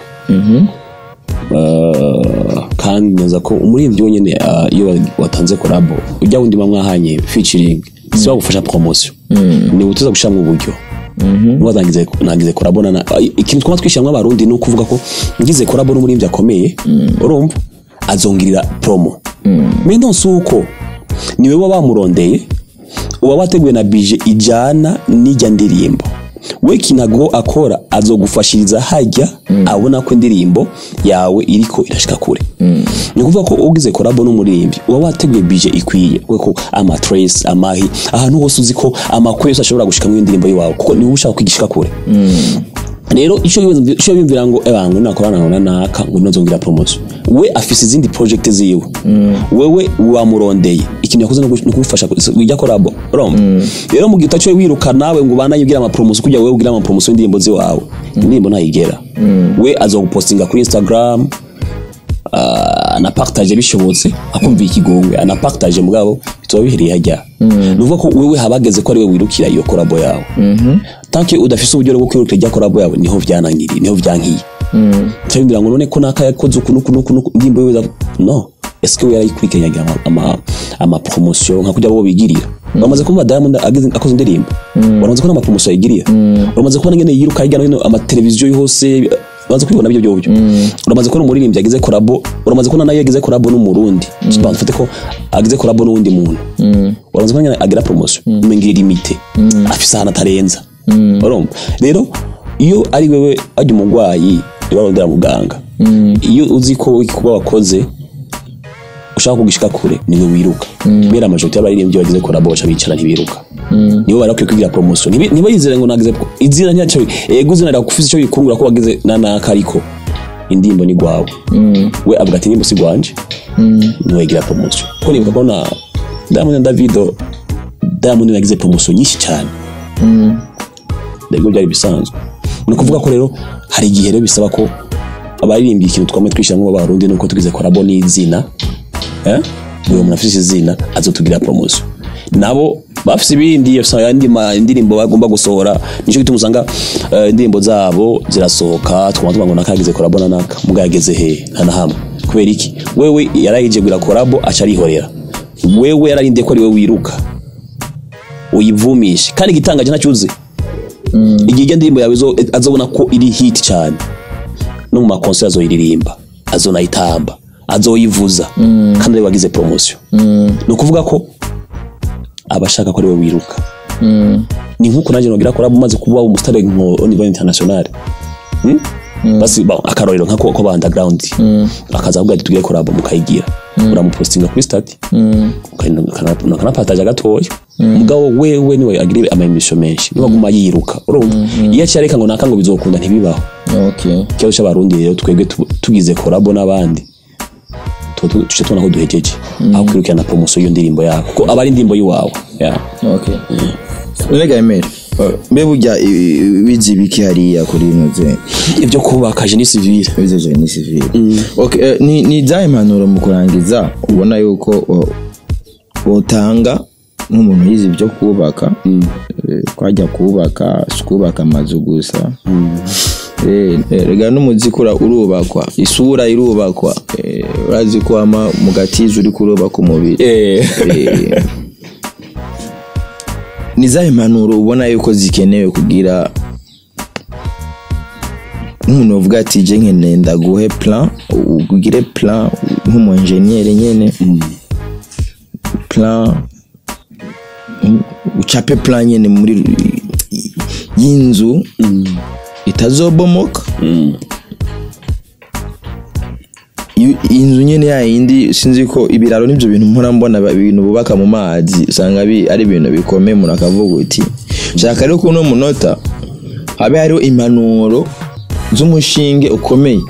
Uh, kandi neza ko umuririmbyi wenyine uh, iyo wa- watanze korabo ujya wundi mwahanye featuring si wagufasha promotion ni utuza gushiramo uburyo nuba nagize nagize korabo na ikintu twaba twishyiramo abarundi ni ukuvuga ko ngize korabo n'umuririmbyi akomeye urumva azongirira promo mais non si uko niwe waba wamurondeye uba wateguye na bije ijyana n'ijya ndirimbo we kinago akora azogufashiriza hajya abona ko indirimbo yawe iriko irashika kure ni ukuvuga ko ugize korabo n'umuririmbyi uba wateguye bije ikwiye kuko ko ama trace amahi ahantu hose uzi ko amakuru yose ashobora gushika mu ndirimbo yiwawe kuko niwe ushaka kwigishika kure rero icyo yumvi- icyo yumvira ngo ebango nakorana na naka ngo nazongira promotion we afise izindi project ziwe wewe wamurondeye ikintu yakoze no kugufasha wijya korabo urumva rero mu gihe utaciye wiruka nawe ngo ubandanye ugira ama promotion kugira wewe ugira ama promotion y'indirimbo ziwawe indirimbo ntayigera we azogupostinga kuri Instagram ah, anapartage bishobotse akumva ikigongwe anapartage mugabo bitoba bihereye hajya ni ukuvuga ko wewe habageze ko ari we wirukira iyo korabo yawe tanke udafise uburyo bwo kwirukira ijya korabo yawe niho vyanangiriye niho vyankiye cyabindira ngo none ko naka yakoze uku nuku nuku nuku indirimbo yiwe za- no eske we yarayikurikiranye agira ama, ama, ama promotion nka kujya bo bigirira bamaze kumva Diamond agize akoze indirimbo baramaze kubona ama promotion yigiriye baramaze kubona ngene yiruka hirya no hino ama televiziyo yose bamaze kubibona byo byo uramaze kubona umuririmbyi agize korabo uramaze kubona nayo yagize korabo n'umurundi bafite ko agize korabo n'uwundi muntu uramaze kubona ngene agira promotion umengira limite afise ahantu atarenza urumva rero iyo ari wewe ajya umurwayi barondera muganga iyo uzi ko kuba wakoze ushaka kugishika kure niwe wiruka kubera amajoti y'abaririmbyi bagize korabo baca bicara ntibiruka nibo barakwiye kwigira promotion Ntibi- ntibayizere ngo nagize izina ntacyo ego izina riragufise icyo bikungura ko wagize na naka ariko indirimbo ni gwawe we avuga ati indirimbo si gwanje niwe yigira promotion kuko nibuka ko na Diamond na Davido Diamond yagize promotion nyinshi cyane nibwo byari bisanzwe ni ukuvuga ko rero hari igihe rero bisaba ko abaririmbyi ikintu twame twishyiramo b'abarundi nuko tugize korabo n'izina eh? uwo muntu afite izina azotugira promotion nabo bafise ibindi bafise ayandi ma- indirimbo bagomba gusohora nicyo gituma usanga eh, indirimbo zabo zirasohoka twuma tuvuga ngo nakagize korabo na naka muga yageze he nta na hamwe kubera iki wewe yarayijegura korabo aca arihorera wewe yararindiye ko ari we wiruka uyivumishe kandi igitangaje ntacyo uzi igihe ijya ndirimbo yawe izo- azobona ko iri hit cyane no mu makonseri azoyiririmba azonayitamba azoyivuza kandi ari we wagize promotion ni ukuvuga ko aba ashaka ko ari we wiruka ni nk'uko nanjye nogira ko umaze kuba umusitari nko au niveau international Hmm? basi ba- akarorero nka ko ko ba underground akaza avuga ati tugire korabo mukayigira uramupostinga kuri stati ukanapataje gatoya mugabo wewe niwe agira amaemisho menshi niwe aguma yiruka urumva iyo acyareka ngo naka ngo bizokunda ntibibaho okay ikibazo cy'abarundi rero twebwe tu- tugize korabo n'abandi tuba tu- tuce tubona ko duhejeje aho kwirukirana promotion y'iyo ndirimbo yawe kuko aba ari indirimbo y'iwawe yeah. okay none gamere mbe burya bizi biki hariya kuri noze ibyo kubaka jeni civile bize ni civile okay eh, ni ni za impanuro mu kurangiza ubona yuko o- utanga nk'umuntu yize ibyo kubaka eh, kwajya kubaka si kubaka amazu gusa Eh, eh, rega n'umuziki ura- urubakwa isura irubakwa Eh, urazi ko ama mu gatiza uri kurubaka umubiri Eh, ni za impanuro ubona yuko zikenewe kugira nk'umuntu uvuga ati je nkeneye ndaguhe plan ugire plan nk'umu enjeniyeri nyene plan mm, ucape plan nyene muri y'inzu itazobomoka Iyo- inzu nyene ya yindi sinzi ko ibiraro n'ivyo bintu mpora mbona ba- ibintu bubaka mu mazi usanga bi- ari ibintu bikomeye umuntu akavuga uti shaka rero kuno munota habe hariho impanuro z'umushinge ukomeye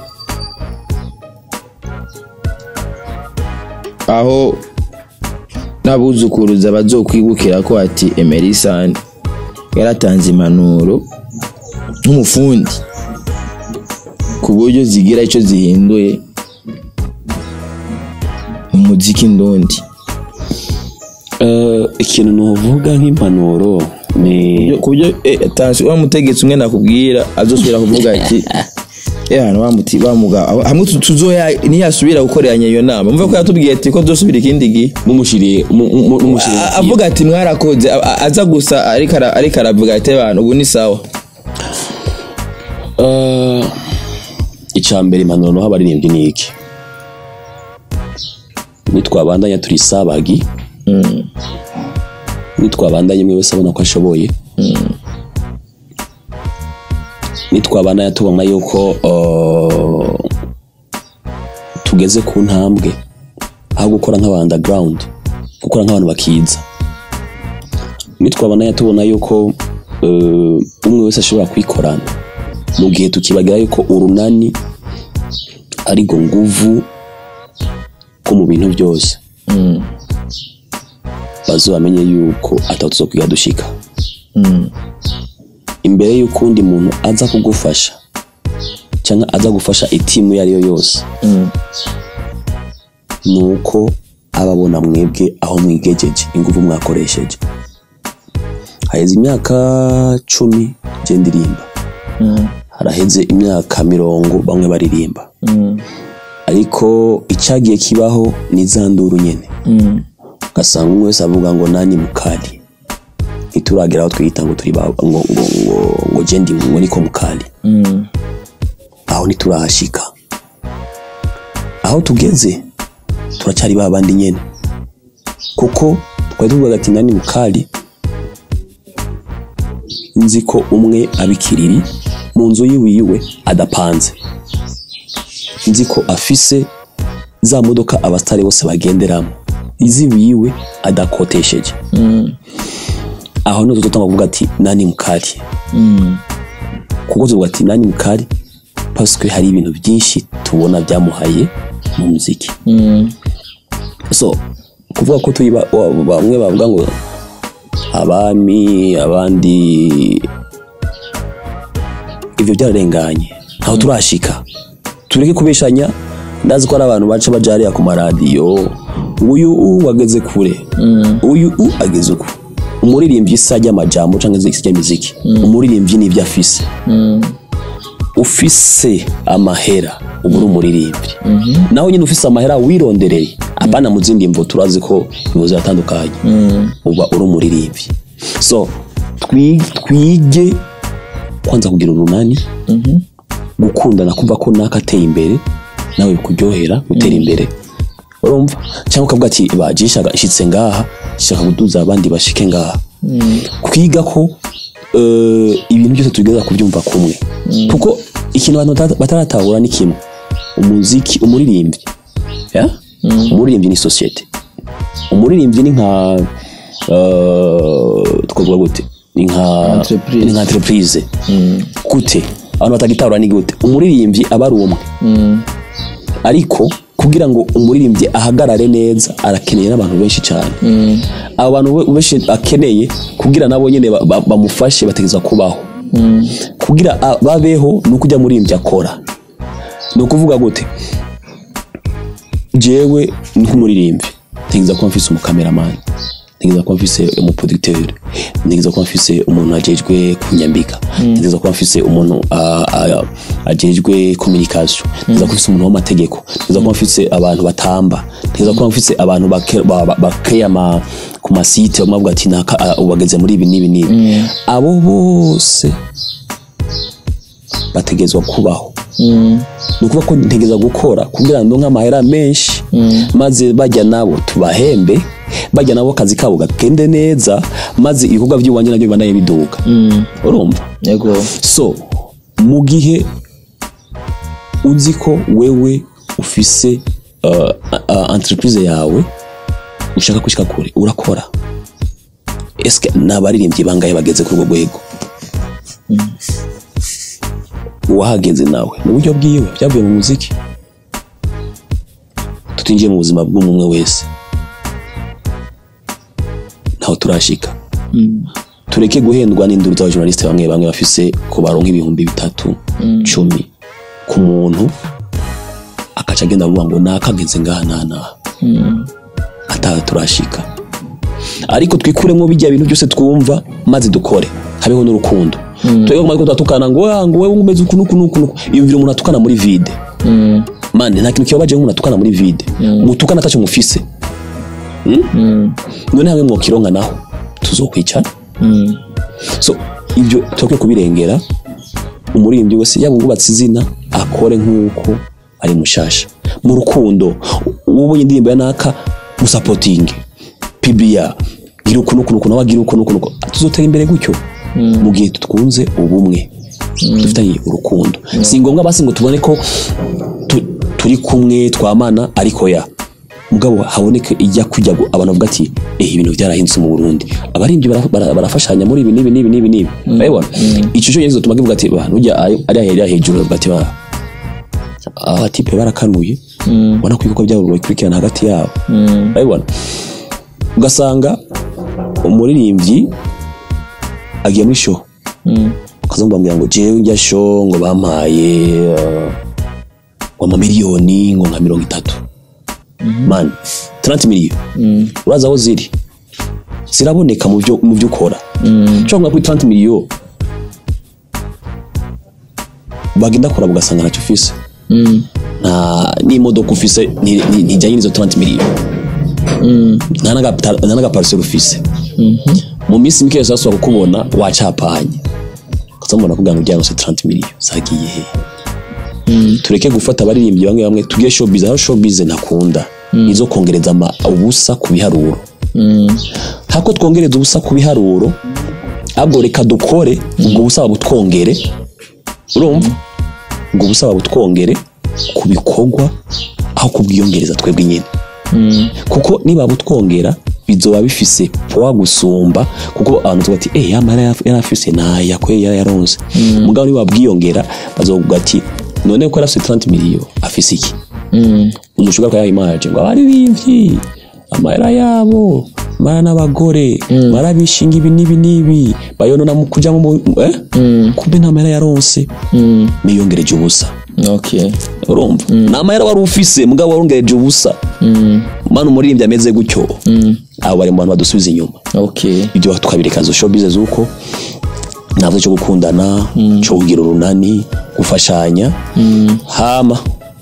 aho n'abuzukuruza bazokwibukira ko ati emerisani yaratanze impanuro nk'umufundi ku buryo zigira icyo zihinduye mu muziki ndundi Eh, ikintu nuvuga nk'impanuro ni ku buryo eh, tansi wa mutegetsi umwe nakubwira azosubira kuvuga ati eh hano bamuti bamuga aho- hamwe tu- tuzoya ntiyasubira gukoreranya iyo nama mvuga ko yatubwiye ati ko dosubira ikindi gihe n'umushiriye mu- mu- n'umushiriye A- avuga ati mwarakoze a- a- aza gusa ariko ara- ariko aravuga ati abantu ubu ni sawa Eh, icya mbere impanuro naho abaririmbyi ni iki nitwabandanya turi sabagi nitwabandanya umwe wese abona ko ashoboye nitwabandanya tubona yuko eh, tugeze ku ntambwe aho gukora nk'aba underground gukora nk'abantu bakiza nitwabandanya tubona yuko eh, umwe wese ashobora kwikorana mu gihe tukibagira yuko urunani ari go nguvu ko mu bintu byose bazabamenye yuko atatu zo kwiga dushika imbere y'uko undi muntu aza kugufasha cyangwa aza gufasha itimu iyo ari yo yose ni uko aba abona mwebwe aho mwigejeje ingufu mwakoresheje haheze imyaka cumi je ndirimba haraheze imyaka mirongo bamwe baririmba ariko icyagiye kibaho ni za nduru nyene ugasanga umwe wese avuga ngo nani mukali ntituragera aho twiyita ngo turi ba- ngo ngo ngo ngo je ndi ngo niko mukali aho ntiturahashika aho tugeze turacyari ba bandi nyene kuko twari tuvuga ati nani mukali nzi ko umwe abikiriri mu nzu yiwiwe adapanze nzi ko afise za modoka abasitari bose bagenderamo iziwiwe adakotesheje aho niho tuzotanga kuvuga ati nani mukari kuko tuvuga ati nani mukari paswe hari ibintu byinshi tubona byamuhaye mu muziki so kuvuga ko turi ba- wa- bamwe bavuga ngo abami abandi ibyo byararenganye aho turashika tureke kubeshanya ndazi ko ari abantu baca baja hariya ku maradiyo uyu u wageze kure uyu u ageze uku umuririmbyi isa ry'amajambo cyangwa se ry'imiziki umuririmbyi n'ibyo afise ufise amahera uba uri umuririmbyi naho nyine ufise amahera wirondereye apana mu zindi mvo turazi ko ibibazo biratandukanye uba uri umuririmbyi so twi- twige kwanza kugira urunani gukundana kumva ko naka ateye imbere nawe bikuryohera gutera imbere urumva cyangwa ukavuga ati bajishaga ishitse ngaha shaka kuduza abandi bashike ngaha kwiga ko eh, ibintu byose tugeza kubyumva kumwe kuko ikintu abantu bata- bataratahura ni kimwe umuziki umuririmbyi ya? umuririmbyi ni sosiyete umuririmbyi ni nka eh, twavuga gute ni nka Entreprise. ni nka entreprise gute abantu batagitahura ni gute umuririmbyi aba ari umwe ariko kugira ngo umuririmbyi ahagarare neza arakeneye n'abantu benshi cyane abo bantu be- benshi akeneye kugira nabo nyine ba- ba- bamufashe bategereza kubaho kugira a- babeho ni uko ujya muririmbyi akora ni ukuvuga gute jewe nk'umuririmbyi ntegereza kuba mfise umukameramani ntegereza kuba mfise umuproducteur ntegereza kuba mfise umuntu ajejwe kunyambika ntegereza kuba mfise umuntu ah, ah, ajejwe communication ntegereza kuba mfise umuntu w'amategeko ntegereza kuba mfise abantu batamba ntegereza kuba mfise abantu bake- ba- ba- bakeye ama ku masite bamwe bavuga ati naka ah, ubu bageze muri ibi n'ibi n'ibi abo bose bategerezwa kubaho ni ukuvuga ko ntegereza gukora kugira ngo nk'amahera menshi maze bajya nabo tubahembe bajya nabo akazi kabo gagende neza maze ibikorwa by'iwanjye nabyo bibanaye biduka urumva yego so mu gihe uzi ko wewe ufise uh, uh, entreprise yawe ushaka gushika kure urakora eske n'abaririmbyi bangahe bageze kuri urwo rwego uwahageze nawe mu buryo bwiwe byavuye mu muziki tutinjiye mu buzima bw'umwe wese ntaho turashika tureke guhendwa n'induru z'abajournaliste bamwe bamwe bafise ko baronka ibihumbi bitatu cumi ku muntu akaca agenda avuga ngo nakageze ngaha naha naha ataha turashika ariko twikuremo bijya bintu byose twumva maze dukore habeho n'urukundo twebwe kumara tugatukana ngo "Ah, ngo wewe umeze uku nuku nuku nuku yumvira umuntu atukana muri vide mane nta kintu kibabaje nk'umuntu atukana muri vide mutukana atacyo mufise Hmm? none hamwe mwokironka naho tuzokwicara so ibyo turakwiye kubirengera umuririmbyi wese yaba uwubatse izina akore nk'uko ari mushasha mu rukundo ubonye indirimbo ya naka musapotinge pibiya gira uku nuku nuku nawe agira uku nuku nuku tuzotera imbere gutyo mu gihe twunze ubumwe dufitanye urukundo si ngombwa basi ngo tubone ko tu- turi kumwe twamana ariko ya mugabo haboneke ijya kujya gu- abantu bavuga ati eh ibintu byarahindutse mu Burundi abaririmbyi bara- bara- barafashanya muri ibi n'ibi n'ibi n'ibi n'ibi urabibona icyo cyo gituma kivuga ati ba nujya ari ahera hejuru bavuga ati ba aba tipe barakanuye ubona ko ibikorwa byabo bikurikirana hagati yabo urabibona ugasanga umuririmbyi agiye muri show ukaza bambwira ngo jewe njya show ngo bampaye uh, ngo amamiliyoni ngo nka mirongo itatu mani 30 miliyoni uraza aho ziri ziraboneka mu byo mu byo ukora ushobora kuri 30 miliyoni bagenda kuraba ugasanga ntacyo ufise nta n'imodoka ufise ni- ni- ntijyanye n'izo 30 miliyoni nta n'agapa- nta n'agapariseri ufise mu minsi mike yose basubira kukubona wacapanye ukazamubona kugira ngo ujyane 30 miliyoni zagiye he tureke gufata abaririmbyi bamwe bamwe tugire showbiz aho showbiz ntakunda izo kongereza ama- ubusa ku biharuro hako twongereza ubusa ku biharuro ahubwo reka dukore ubwo busa babutwongere urumva ubwo busa babutwongere ku bikorwa aho kubwiyongereza twebwe nyine kuko niba butwongera bizoba bifise poa gusumba kuko abantu tuba ati eh yamara yari afise naya kwe yari yaronse mugabo niba bwiyongera bazovuga ati none ko yari afise 30 miliyo afise iki uzushuka kwa imaje ngo abaririmbyi amahera yabo mara n'abagore mara bishinga ibi n'ibi n'ibi bayonona mu kuja mu eh kumbe nta mahera yaronse miyongereje ubusa okay urumva nta mahera wari ufise mugabo warongereje ubusa manu umuririmbyi ameze gutyo abo bari mu bantu badusubiza inyuma okay ibyo tukabireka zo showbiz z'uko ntabwo cyo gukundana cyo kugira urunani gufashanya hama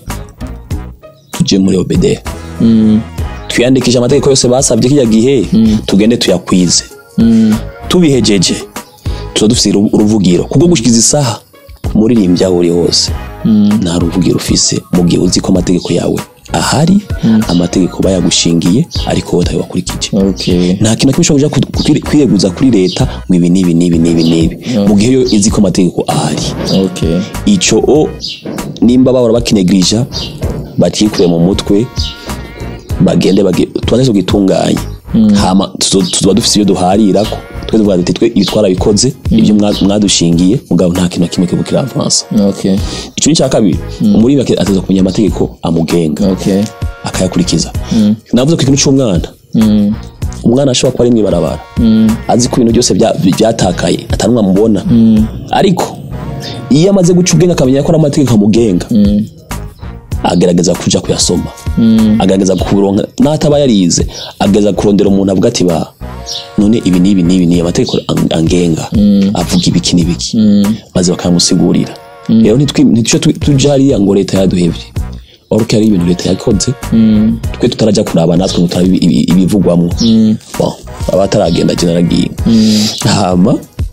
tujye muri obede twiyandikisha amategeko yose basabye kijya gihe tugende tuyakwize tubihejeje tuba dufite uru- uruvugiro kubwo gushikiza isaha umuririmbyi aho uri hose nta ruvugiro ufise mu gihe uzi ko amategeko yawe ahari amategeko bayagushingiye ariko wowe utayakurikije okay nta kintu na kimwe ushobora kuja ku- kwi- kwireguza kuri leta ngo ibi n'ibi n'ibi n'ibi n'ibi mu gihe yo izi ko amategeko ahari okay ico o nimba bahora bakinegirija bakikuye mu mutwe bagende bage- tubanze tugitunganye hama tuzo- tuzoba dufise iyo duharirako twe tuvuga duti twe ibi twarabikoze ibyo mwa- mwadushingiye mugabo nta kintu na kimwe kiba kiravansa okay ico ni icya kabiri umuririmbyi ateza kumenya amategeko amugenga okay akayakurikiza navuze ku kintu cy'umwana umwana ashobora kuba ari mu ibarabara azi ko ibintu byose bya- byatakaye atanumwe amubona ariko iyo amaze guca ubwenge akamenya ko ari amategeko amugenga agerageza kuja kuyasoma agerageza kuronka n'ataba yarize agerageza kurondera umuntu avuga ati ba none ibi n'ibi n'ibi ni amategeko ang- angenga avuga ibiki n'ibiki maze bakamusigurira rero ntitwi- ntituce tu- tuja hariya ngo leta yaduhevye oruko ari ibintu leta yakoze twe tutarajya kuraba natwe ngo turabe ibi- ibi- ibivugwamwo Bon, baba bataragenda jye naragiye hama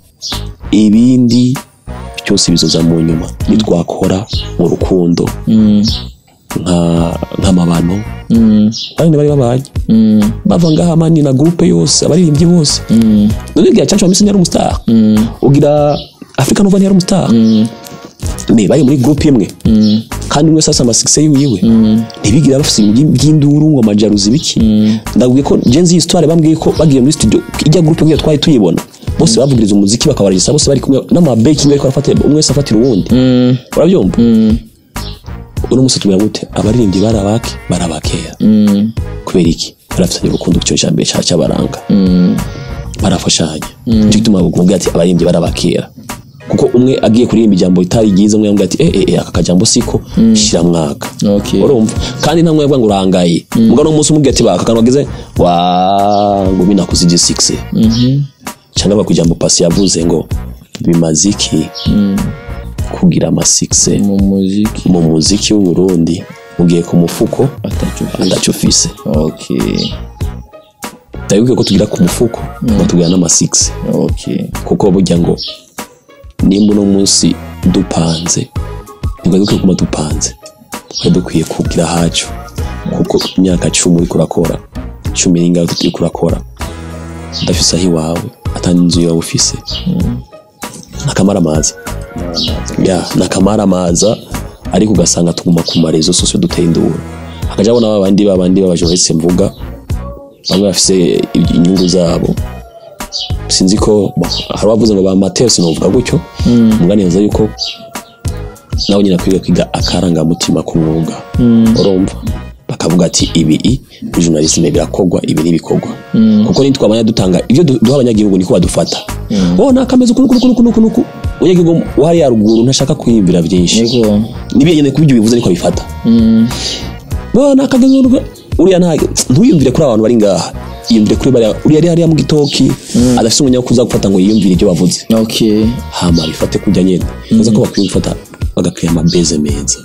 ibindi byose bizoza mu nyuma nitwakora mu rukundo nka- nk'amabano bane bari babanye bava ngaha mani na groupe yose abaririmbyi bose none gira cyacu wamisi yari umustar ugira africa nova yari umustar me bari muri groupe imwe kandi umwe sasa amasikise yiwe ntibigira bafite ibintu by'induru ngo amajaruzi biki ndabwiye ko jenzi histoire bambwiye ko bagiye muri studio ijya groupe ngiyo twari tuyibona bose bavugiriza umuziki bakabaragisa bose bari kumwe n'amabeking ariko arafatira umwe wese afatira uwundi urabyumva uno munsi tumenya gute abaririmbyi barabake barabakera kubera iki barafitanye urukundo ku cyo cyambere cya cyabaranga barafashanya nicyo gituma bakubwira ati abaririmbyi barabakera kuko umwe agiye kuririmba ijambo ritari ryiza umwe yambwira ati eh eh aka kajambo siko shira mwaka Okay. urumva kandi nta mwe yavuga ngo urangaye mugano umunsi umubwira ati baka kantu bageze wa ngo mina kuzije 6 cyangwa bakujambo pasi yavuze ngo bimaze iki kugira ama 6 mu muziki mu muziki w'u Burundi mugiye ku mufuko atacu ndacu ufise okay ndabibuke ko tugira ku mufuko tugira n'ama 6 okay kuko burya ngo nimba uno munsi dupanze ntibwibuke kuma dupanze twari dukwiye kugira hacu kuko imyaka cumi uriko urakora cumi n'ingahe uriko urakora udafise aho iwawe atandi inzu yawe ufise n'akamaramaza ya n'akamaramaza ariko ugasanga tuguma ku marezo sose duteye induru hakaja abona babandi babandi b'abajournaliste mvuga bamwe bafise inyungu zabo sinzi ko bo, hari abavuze ngo ba Mateo sinovuga gutyo muganiza yuko nawe nyine kwiga kwiga akarangamutima k'umwuga urumva bakavuga ati ibi i muri journalisme birakogwa ibi ntibikorwa kuko nitwamanya dutanga ibyo du- duha abanyagihugu niko badufata oh nakameze uku nuku nuku nuku nuku umunyagihugu wari yaruguru ntashaka kwiyumvira byinshi niko nibiye nyine kubyo bivuze niko bifata bo nakageze urugo uriya nta ntuyumvire kuri abantu bari ngaha yumvire kuri bariya uriya ari hariya mu gitoki adafite umwanya wo kuza gufata ngo yiyumvire ibyo bavuze okay hama bifate kujya nyine neza ko bakwiye gufata bagakwiye amabeze meza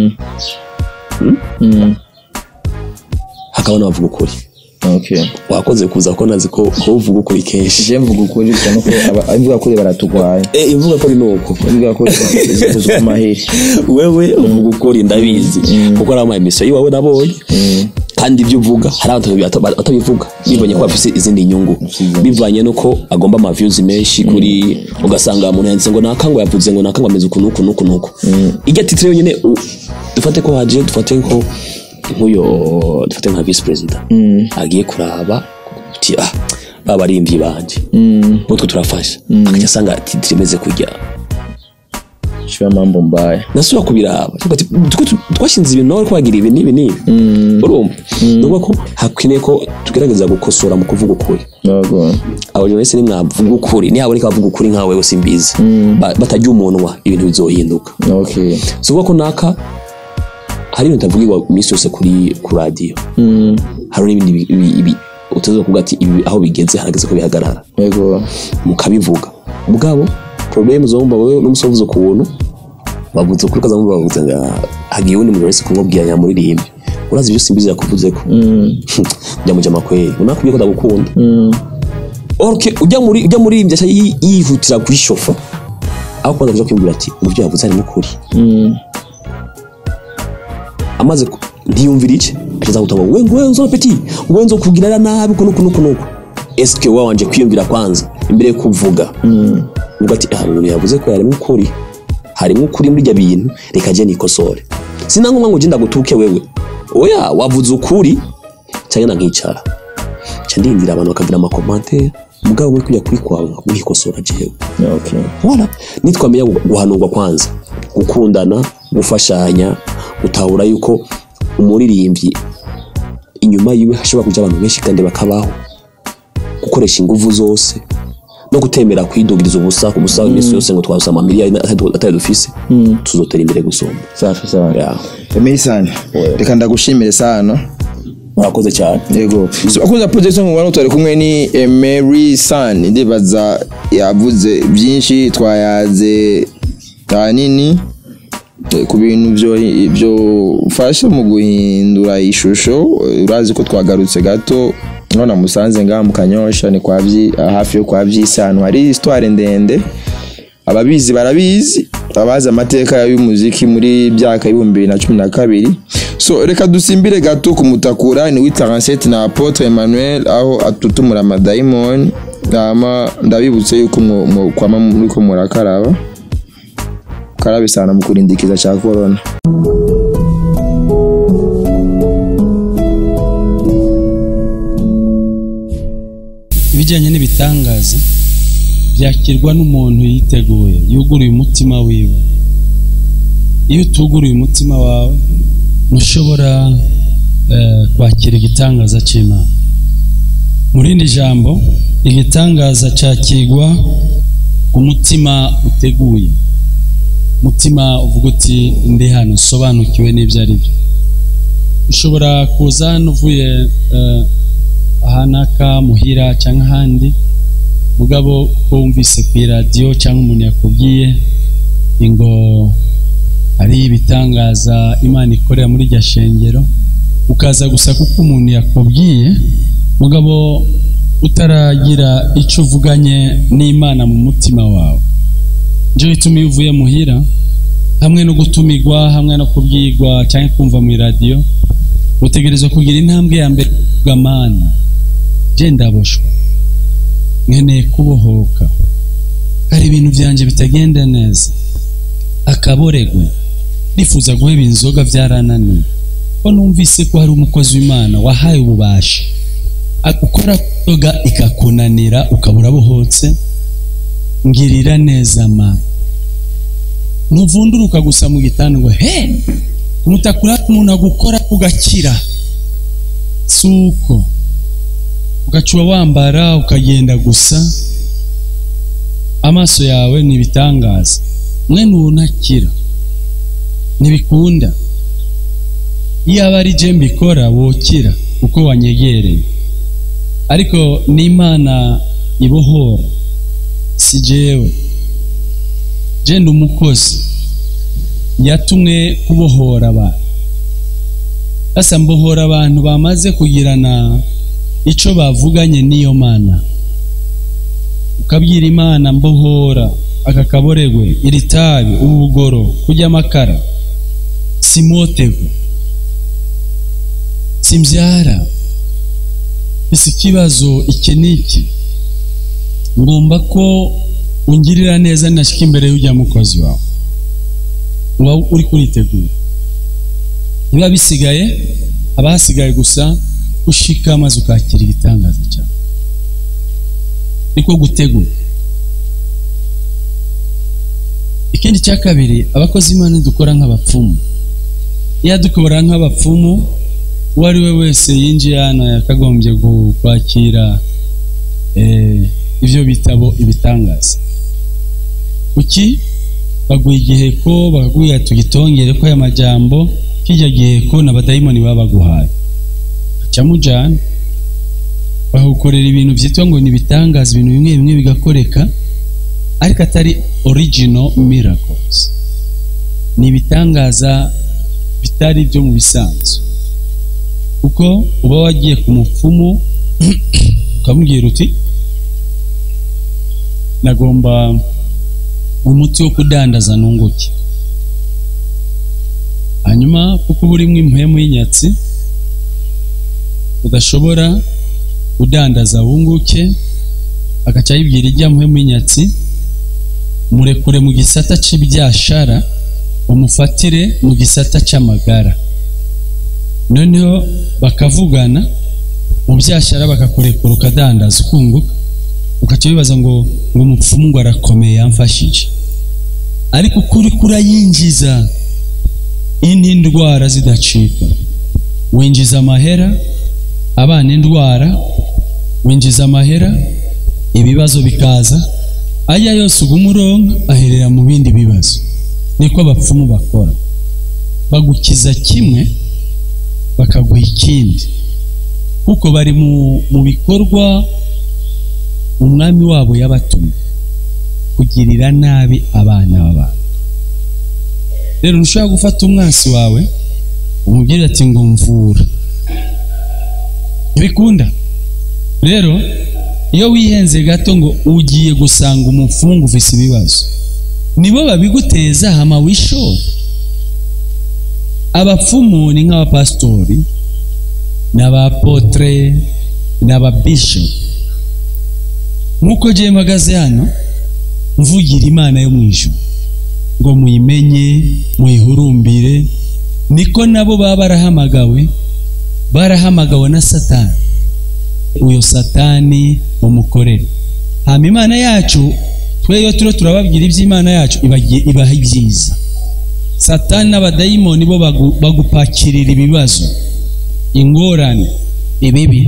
hakaba n'abavuga ukuri okay wakoze kuza ko nazi ko ko uvuga ukuri kenshi je mvuga ukuri cyane ko aba- imvuga kuri baratugwaye eh imvuga ko ni uko imvuga kuri zivuzwa amaheri wewe uvuga ukuri ndabizi kuko ari ama emisiyo yiwawe nabonye kandi ibyo uvuga hari abantu bata- batabivuga bivanye ko bafite izindi nyungu bivanye nuko agomba ama views menshi kuri ugasanga umuntu yanditse ngo nakangwa yavuze ngo nakangwa ameze uku nuku nuku nuku ijya titire yonyine u- dufate ko haje dufate ko nk'uyo dufate nka vice president agiye kuraba uti ah babarimvyi banje utwo turafasha akajya asanga titire imeze kujya shira mambo mbaya nasubira kubiraba Tuvuga ati, "Twe tu- twashinze ibintu nawe kwagira ibi n'ibi n'ibi urumva ni ukuvuga ko hakwiriye ko tugerageza gukosora mu kuvuga ukuri yego abantu wese nimwavuga ukuri nihaboneka bavuga ukuri nkawe wewe simbizi Ba- batajya umunwa ibintu bizohinduka okay si ukuvuga ko naka hari ibintu bitavugirwa iminsi yose kuri ku radiyo hari n'ibindi bi- bi- ibi utaza kuvuga ati ibi aho bigeze harageze ko bihagarara yego mukabivuga ubwabo problème zomba wewe n'umusovuzo ku buntu bavuze kuri kaza mumva bavuze ngo hagiye undi muntu wese kumubwira nyamuririmbe urazi ibyo simbizi yakuvuze ko njya mu jama kweli unakubye ko ndagukunda okay ujya muri ujya muri ibyo yihutira kwishofa aho kwanza kuja kwibwira ati mu byo yavuze harimo ukuri amaze ku- ntiyumvira iki acaza gutanga ngo ngo wenzo peti ngo wenzo kugira nabi kuno kuno kuno eske wa wanje kwiyumvira kwanza imbere yo kuvuga ubwo ati ah umuntu yavuze ko harimo ukuri harimo ukuri muri ibyo bintu reka je nikosore sinangomwa ngo ugenda gutuke wewe oya wavuze ukuri cyangwa nkicara nca ndindira abantu bakagira amakomantere mugabo muri kujya kuri kwawe nkikosora jewe okay wala nitwamenya gu- guhanurwa kwanza gukundana gufashanya gutahura yuko umuririmbyi inyuma yiwe hashobora kuja abantu benshi kandi bakabaho gukoresha inguvu zose no gutemera kwidugiriza ubusa ku busa iminsi yose ngo twasa amamiliyari atari- atari dufise tuzotera imbere gusumba safi sawa Yeah. Emily sana reka ndagushimire sana murakoze cyane yego so akunza projection mu bantu tari kumwe ni Emery San ndibaza yavuze byinshi twayaze tanini eh, ku bintu byo byo ufasha mu guhindura ishusho eh, urazi ko twagarutse gato none musanze ngaha mu kanyosha ni kwa byi hafi yo kwa byisano hari histoire ndende ababizi barabizi abazi amateka y'umuziki muri byaka ibihumbi bibiri na cumi na kabiri so reka dusimbire gato ku mutakura ni witaransete na apotre emmanuel aho atutumura amadayimoni hama ndabibutse yuko mwo- mwo- kwama muriko murakaraba bakarabe sana mu kurindikiza cya corona ibijyanye n'ibitangaza byakirwa n'umuntu yiteguye yuguruye umutima wiwe iyo utuguruye umutima wawe ntushobora eh, kwakira igitangaza cy'imana mu rindi jambo igitangaza cyakirwa umutima uteguye umutima uvuga uti ndi hano usobanukiwe n'ibyo ari byo ushobora kuza hano uvuye eh, ahanaka muhira cyangwa ahandi mugabo ko wumvise ku iradiyo cyangwa umuntu yakubwiye ngo hari ibitangaza imana ikorera muri iryo shengero ukaza gusa kuko umuntu yakubwiye mugabo utaragira icyo uvuganye n'imana mu mutima wawe njye bituma iyo uvuye muhira hamwe no gutumigwa hamwe no kubwirwa cyangwa kumva mu iradiyo utegerezwa kugira intambwe ya mbere kuvuga mana je ndaboshwa nkeneye kubohoka hari ibintu byanjye bitagenda neza akaboregwe nifuza guheba inzoga byarananiye ko numvise ko hari umukozi w'imana wahaye ububasha ukora inzoga ikakunanira ukabura bohotse ngirira neza mana ntuvunduruka gusa mu gitanda ngo he umutakura umuntu agukora ugakira si uko ugacuba wambara ukagenda gusa amaso yawe ni ibitangaza mwene ubu ntakira ntibikunda iyo aba ari je mbikora wokira kuko wanyegereye ariko n'imana ibohora si jewe jenda umukozi yatumwe kubohora abantu basa mbohora abantu bamaze kugirana icyo bavuganye n'iyo mana ukabwira imana mbohora aka kaboregwe iri tabi ubugoro kurya amakara simotevu simbyara isi ikibazo iki n'iki ngomba ko ungirira neza nashyika imbere y'ujya mukozi wawe uba uri kuritegura niba bisigaye haba hasigaye gusa ushika maze ukakira igitangaza cyawe niko gutegura ikindi cya kabiri abakozi imana dukora nk'abapfumu iyo dukora nk'abapfumu uwo ari we wese yinjiye hano yakagombye kwakira ibyo bitabo ibitangaza kuki baguha igihe ko bakakubwira tugitongere ko aya majambo kijya gihe ko n'abadayimoni baba baguhaye mujyana bahukorera ibintu byitwa ngo ni ibitangaza ibintu bimwe bimwe bigakoreka ariko atari original miracles ni ibitangaza bitari byo mu bisanzwe kuko uba wagiye ku mupfumu ukamubwira uti nagomba umuti wo kudandaza nunguke hanyuma kuko uba urimo impemu y'inyatsi udashobora kudandaza wunguke agaca yibwira ijya muhemu y'inyatsi murekure mu gisata cy'ibyashara umufatire mu gisata cy'amagara noneho bakavugana mu byashara bakakurekura ukadandaza ukunguka ugaca wibaza ngo ngo umupfumu ngo arakomeye yamfashije ariko ukuri kurayinjiza indi ndwara zidacika winjiza amahera abana indwara winjiza amahera ibibazo bikaza ajya yose uguma uronka aherera mu bindi bibazo niko abapfumu bakora bagukiza kimwe bakaguha ikindi kuko bari mu bikorwa umwami wabo yabatumye kugirira nabi abana b'abantu rero ntushobora gufata umwansi wawe umubwira ati ngo mvura ntibikunda rero iyo wihenze gato ngo ugiye gusanga umupfungu ufise ibibazo nibo babiguteza hama wishora abapfumu ni nk'abapasitori n'abapotre n'ababishopu nk'uko njyewe mpagaze hano mvugira imana yo mu ijuru ngo muyimenye muyihurumbire niko nabo baba barahamagawe barahamagawe na satani uyo satani umukorere hama imana yacu twe iyo turiho turababwira iby'imana yacu ibagiye- ibaha ibyiza satani n'abadayimoni bo bagu- bagupakirira ibibazo ingorane ibibi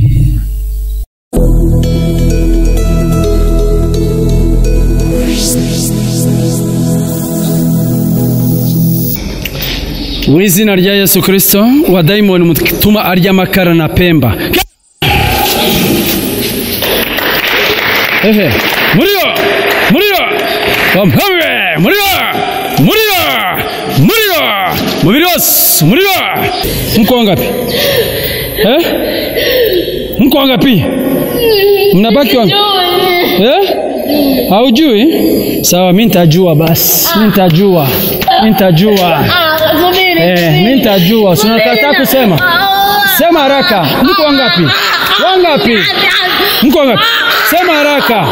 mu izina rya yesu kirisito wa dayimoni mutuma arya amakara na pemba ehe muriyo muriyo wampawe muriyo muriyo muriyo mubiri wose muriyo mko wangapi eh mko wangapi mnabaki wangapi eh haujui sawa mi nitajua basi mi nitajua mi nitajua Eh, mimi nitajua. Si unakataa kusema? Sema haraka. Mko wangapi? Wangapi? Mko wangapi? Sema haraka.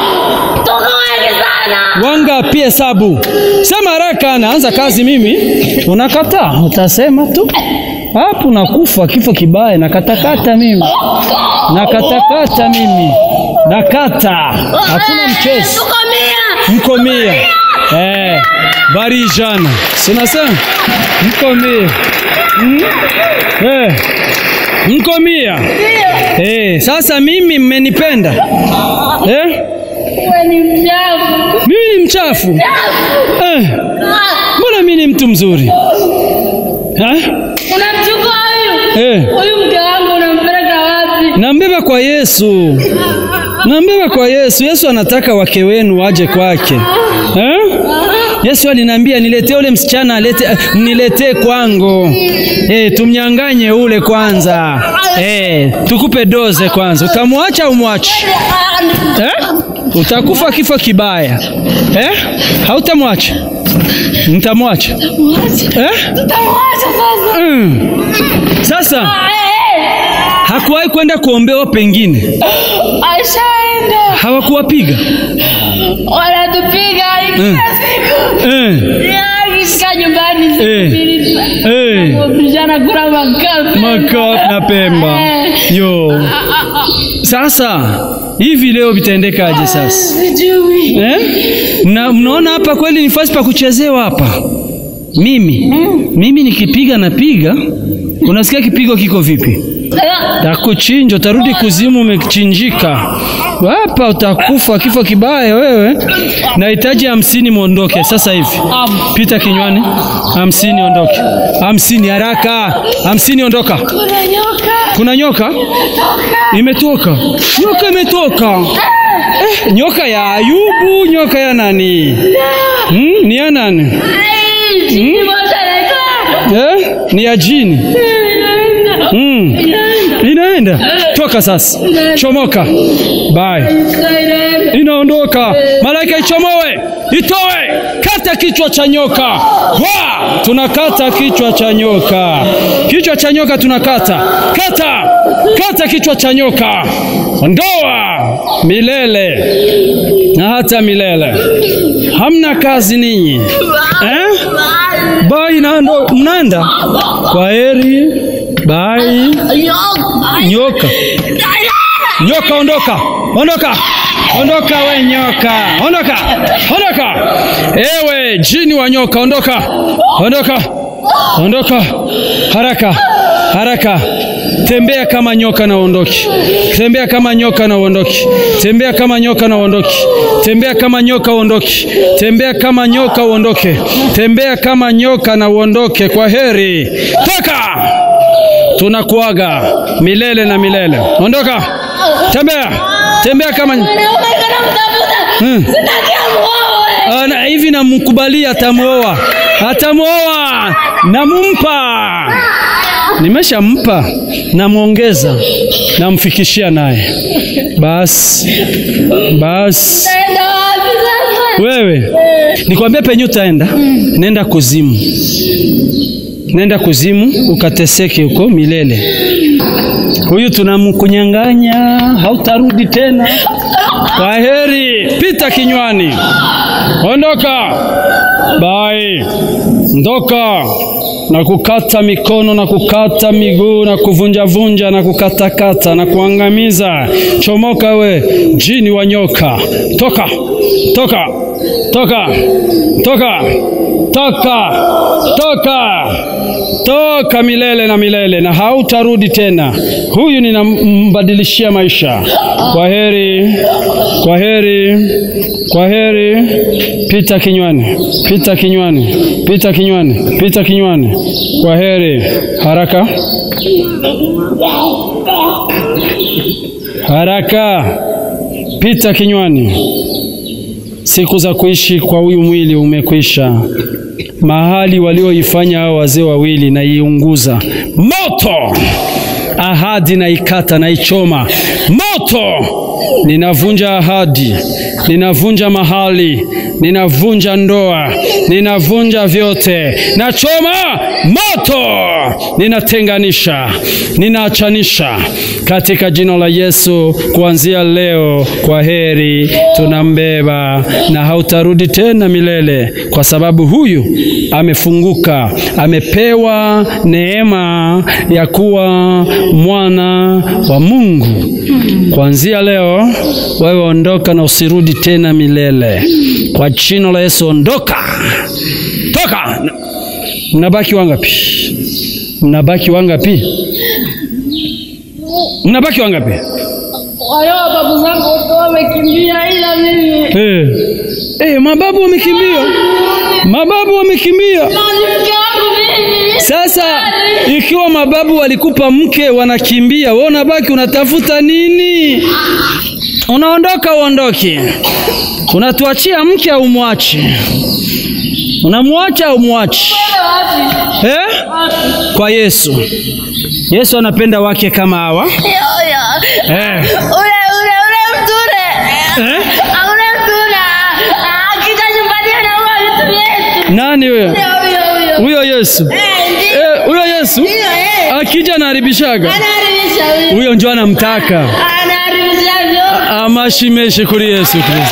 Wangapi hesabu? Sema haraka, naanza kazi mimi. Unakataa? Utasema tu. Hapo nakufa kifo kibaya, nakatakata mimi. Nakatakata mimi. Nakata. Hakuna mchezo. Mko mia. Eh, bari ijana. Sinasema? Mko mia. Mm? Eh. Mko mia. Eh, sasa mimi mmenipenda. Eh? Mimi ni mchafu. Eh. Mbona mimi ni mtu mzuri? Eh? Unamchukua huyu Eh. huyu mke wangu unampeleka wapi? Nambeba kwa Yesu. Nambeba kwa Yesu. Yesu anataka wake wenu waje kwake. Eh? Yesu aliniambia niletee ule msichana alete niletee kwangu. Eh, tumnyanganye ule kwanza. Eh, tukupe doze kwanza. Utamwacha au umwache? Eh? Utakufa kifo kibaya. Eh? Hautamwacha? Mtamwacha? Eh? Utamwacha sasa. Mm. Sasa hakuwahi kwenda kuombewa pengine. Ashaenda. Hawakuwapiga. Wanatupiga kila siku. Eh. Ya, Akifika nyumbani siku Eh. mbili tu. Eh. Vijana kula makapi. Maka na Pemba. Yo. Sasa hivi leo vitaendekaje sasa? Sijui. Eh? Na mnaona hapa kweli ni fasi pa kuchezewa hapa. Mimi mimi nikipiga napiga, unasikia kipigo kiko vipi? Takuchinja, utarudi kuzimu umechinjika. Hapa utakufa kifo kibaya wewe. Nahitaji hamsini muondoke sasa hivi. Pita kinywani. Hamsini ondoke. Hamsini haraka. Hamsini ondoka. Kuna nyoka. Kuna nyoka? Imetoka. Nyoka imetoka. Eh, nyoka ya Ayubu, nyoka ya nani? Hmm, ni ya nani? Ai, jini moja inaitwa. Eh, ni ya jini. Inaenda. Hmm. Inaenda. Toka sasa. Chomoka. Bye. Inaenda. Inaondoka. Malaika ichomoe. Itoe. Kata kichwa cha nyoka. Wa! Tunakata kichwa cha nyoka. Kichwa cha nyoka tunakata. Kata. Kata kichwa cha nyoka. Ondoa milele na hata milele. Hamna kazi ninyi. Eh? Bai nando mnaenda. Kwa heri. Bai. Nyoka. Nyoka ondoka. Ondoka. Ondoka we nyoka. Ondoka. Ondoka. Ewe jini wa nyoka ondoka. Ondoka. Ondoka. Haraka. Haraka. Tembea kama nyoka na uondoke. Tembea kama nyoka na uondoke. Tembea kama nyoka na uondoke. Tembea kama nyoka uondoke. Tembea kama nyoka uondoke. Tembea kama nyoka na uondoke. Kwa heri. Toka. Tunakuaga milele na milele. Ondoka. Tembea. Tembea kama Hmm. Ana hivi namkubalia atamwoa. Atamwoa. Namumpa. Nimeshampa. Namwongeza. Namfikishia naye. Basi. Basi. Naenda wapi sasa? Wewe nikwambie penye utaenda, nenda kuzimu, nenda kuzimu ukateseke huko milele. Huyu tunamkunyang'anya, hautarudi tena. Kwa heri, pita kinywani, ondoka, bai ndoka na kukata mikono na kukata miguu na kuvunjavunja na kukatakata na kuangamiza. Chomoka we jini wa nyoka, toka toka toka toka toka toka toka milele na milele, na hautarudi tena. Huyu ninambadilishia maisha. Kwa heri, kwa heri, kwa heri. Pita kinywani, pita kinywani, pita kinywani, pita kinywani. Kwa heri, haraka haraka, pita kinywani. Siku za kuishi kwa huyu mwili umekwisha. Mahali walioifanya hao wazee wawili naiunguza moto, ahadi naikata, naichoma moto. Ninavunja ahadi, ninavunja mahali, ninavunja ndoa, ninavunja vyote, nachoma moto, ninatenganisha, ninaachanisha katika jina la Yesu. Kuanzia leo, kwa heri, tunambeba na hautarudi tena milele, kwa sababu huyu amefunguka, amepewa neema ya kuwa mwana wa Mungu. Kuanzia leo, wewe ondoka na usirudi tena milele, kwa jina la Yesu. Ondoka, toka. Mnabaki wangapi? Mnabaki wangapi? Mnabaki wangapi? Wale babu zangu wote wamekimbia, ila mimi Eh, eh, mababu wamekimbia, mababu wamekimbia. na ni mke wangu mimi. Sasa ikiwa mababu walikupa mke wanakimbia, wewe unabaki unatafuta nini? Unaondoka uondoke, unatuachia mke au mwachi? Unamwacha au mwachi? Wapi? Eh? Kwa Yesu. Yesu anapenda wake kama hawa Yo, yo. eh. Ule ule ule mture. Eh? Ah, Ule mture. Ah, akija nyumbani anaua vitu vyetu. Nani huyo? Huyo huyo huyo. Huyo Yesu. Eh, ndiyo. Eh, huyo Yesu Ndiyo, eh. akija anaharibishaga. Anaharibisha huyo. Huyo ndio anamtaka. Anaharibisha vyo. amashimeshe kuri Yesu Kristo.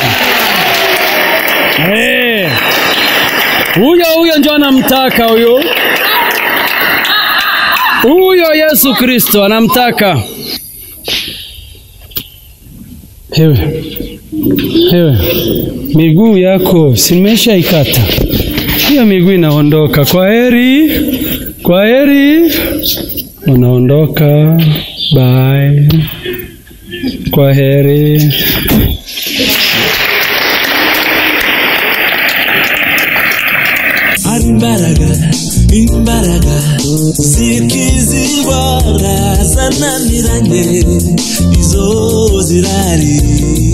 Eh. Huyo huyo ndio anamtaka huyo. Huyo Yesu Kristo anamtaka. Hewe. Hewe. Miguu yako simesha ikata. Hiyo miguu inaondoka. Kwa heri. Kwa heri. Unaondoka. Bye. Kwa heri. hari imbaraga imbaraga zikiza indwara zananiranye izo zirari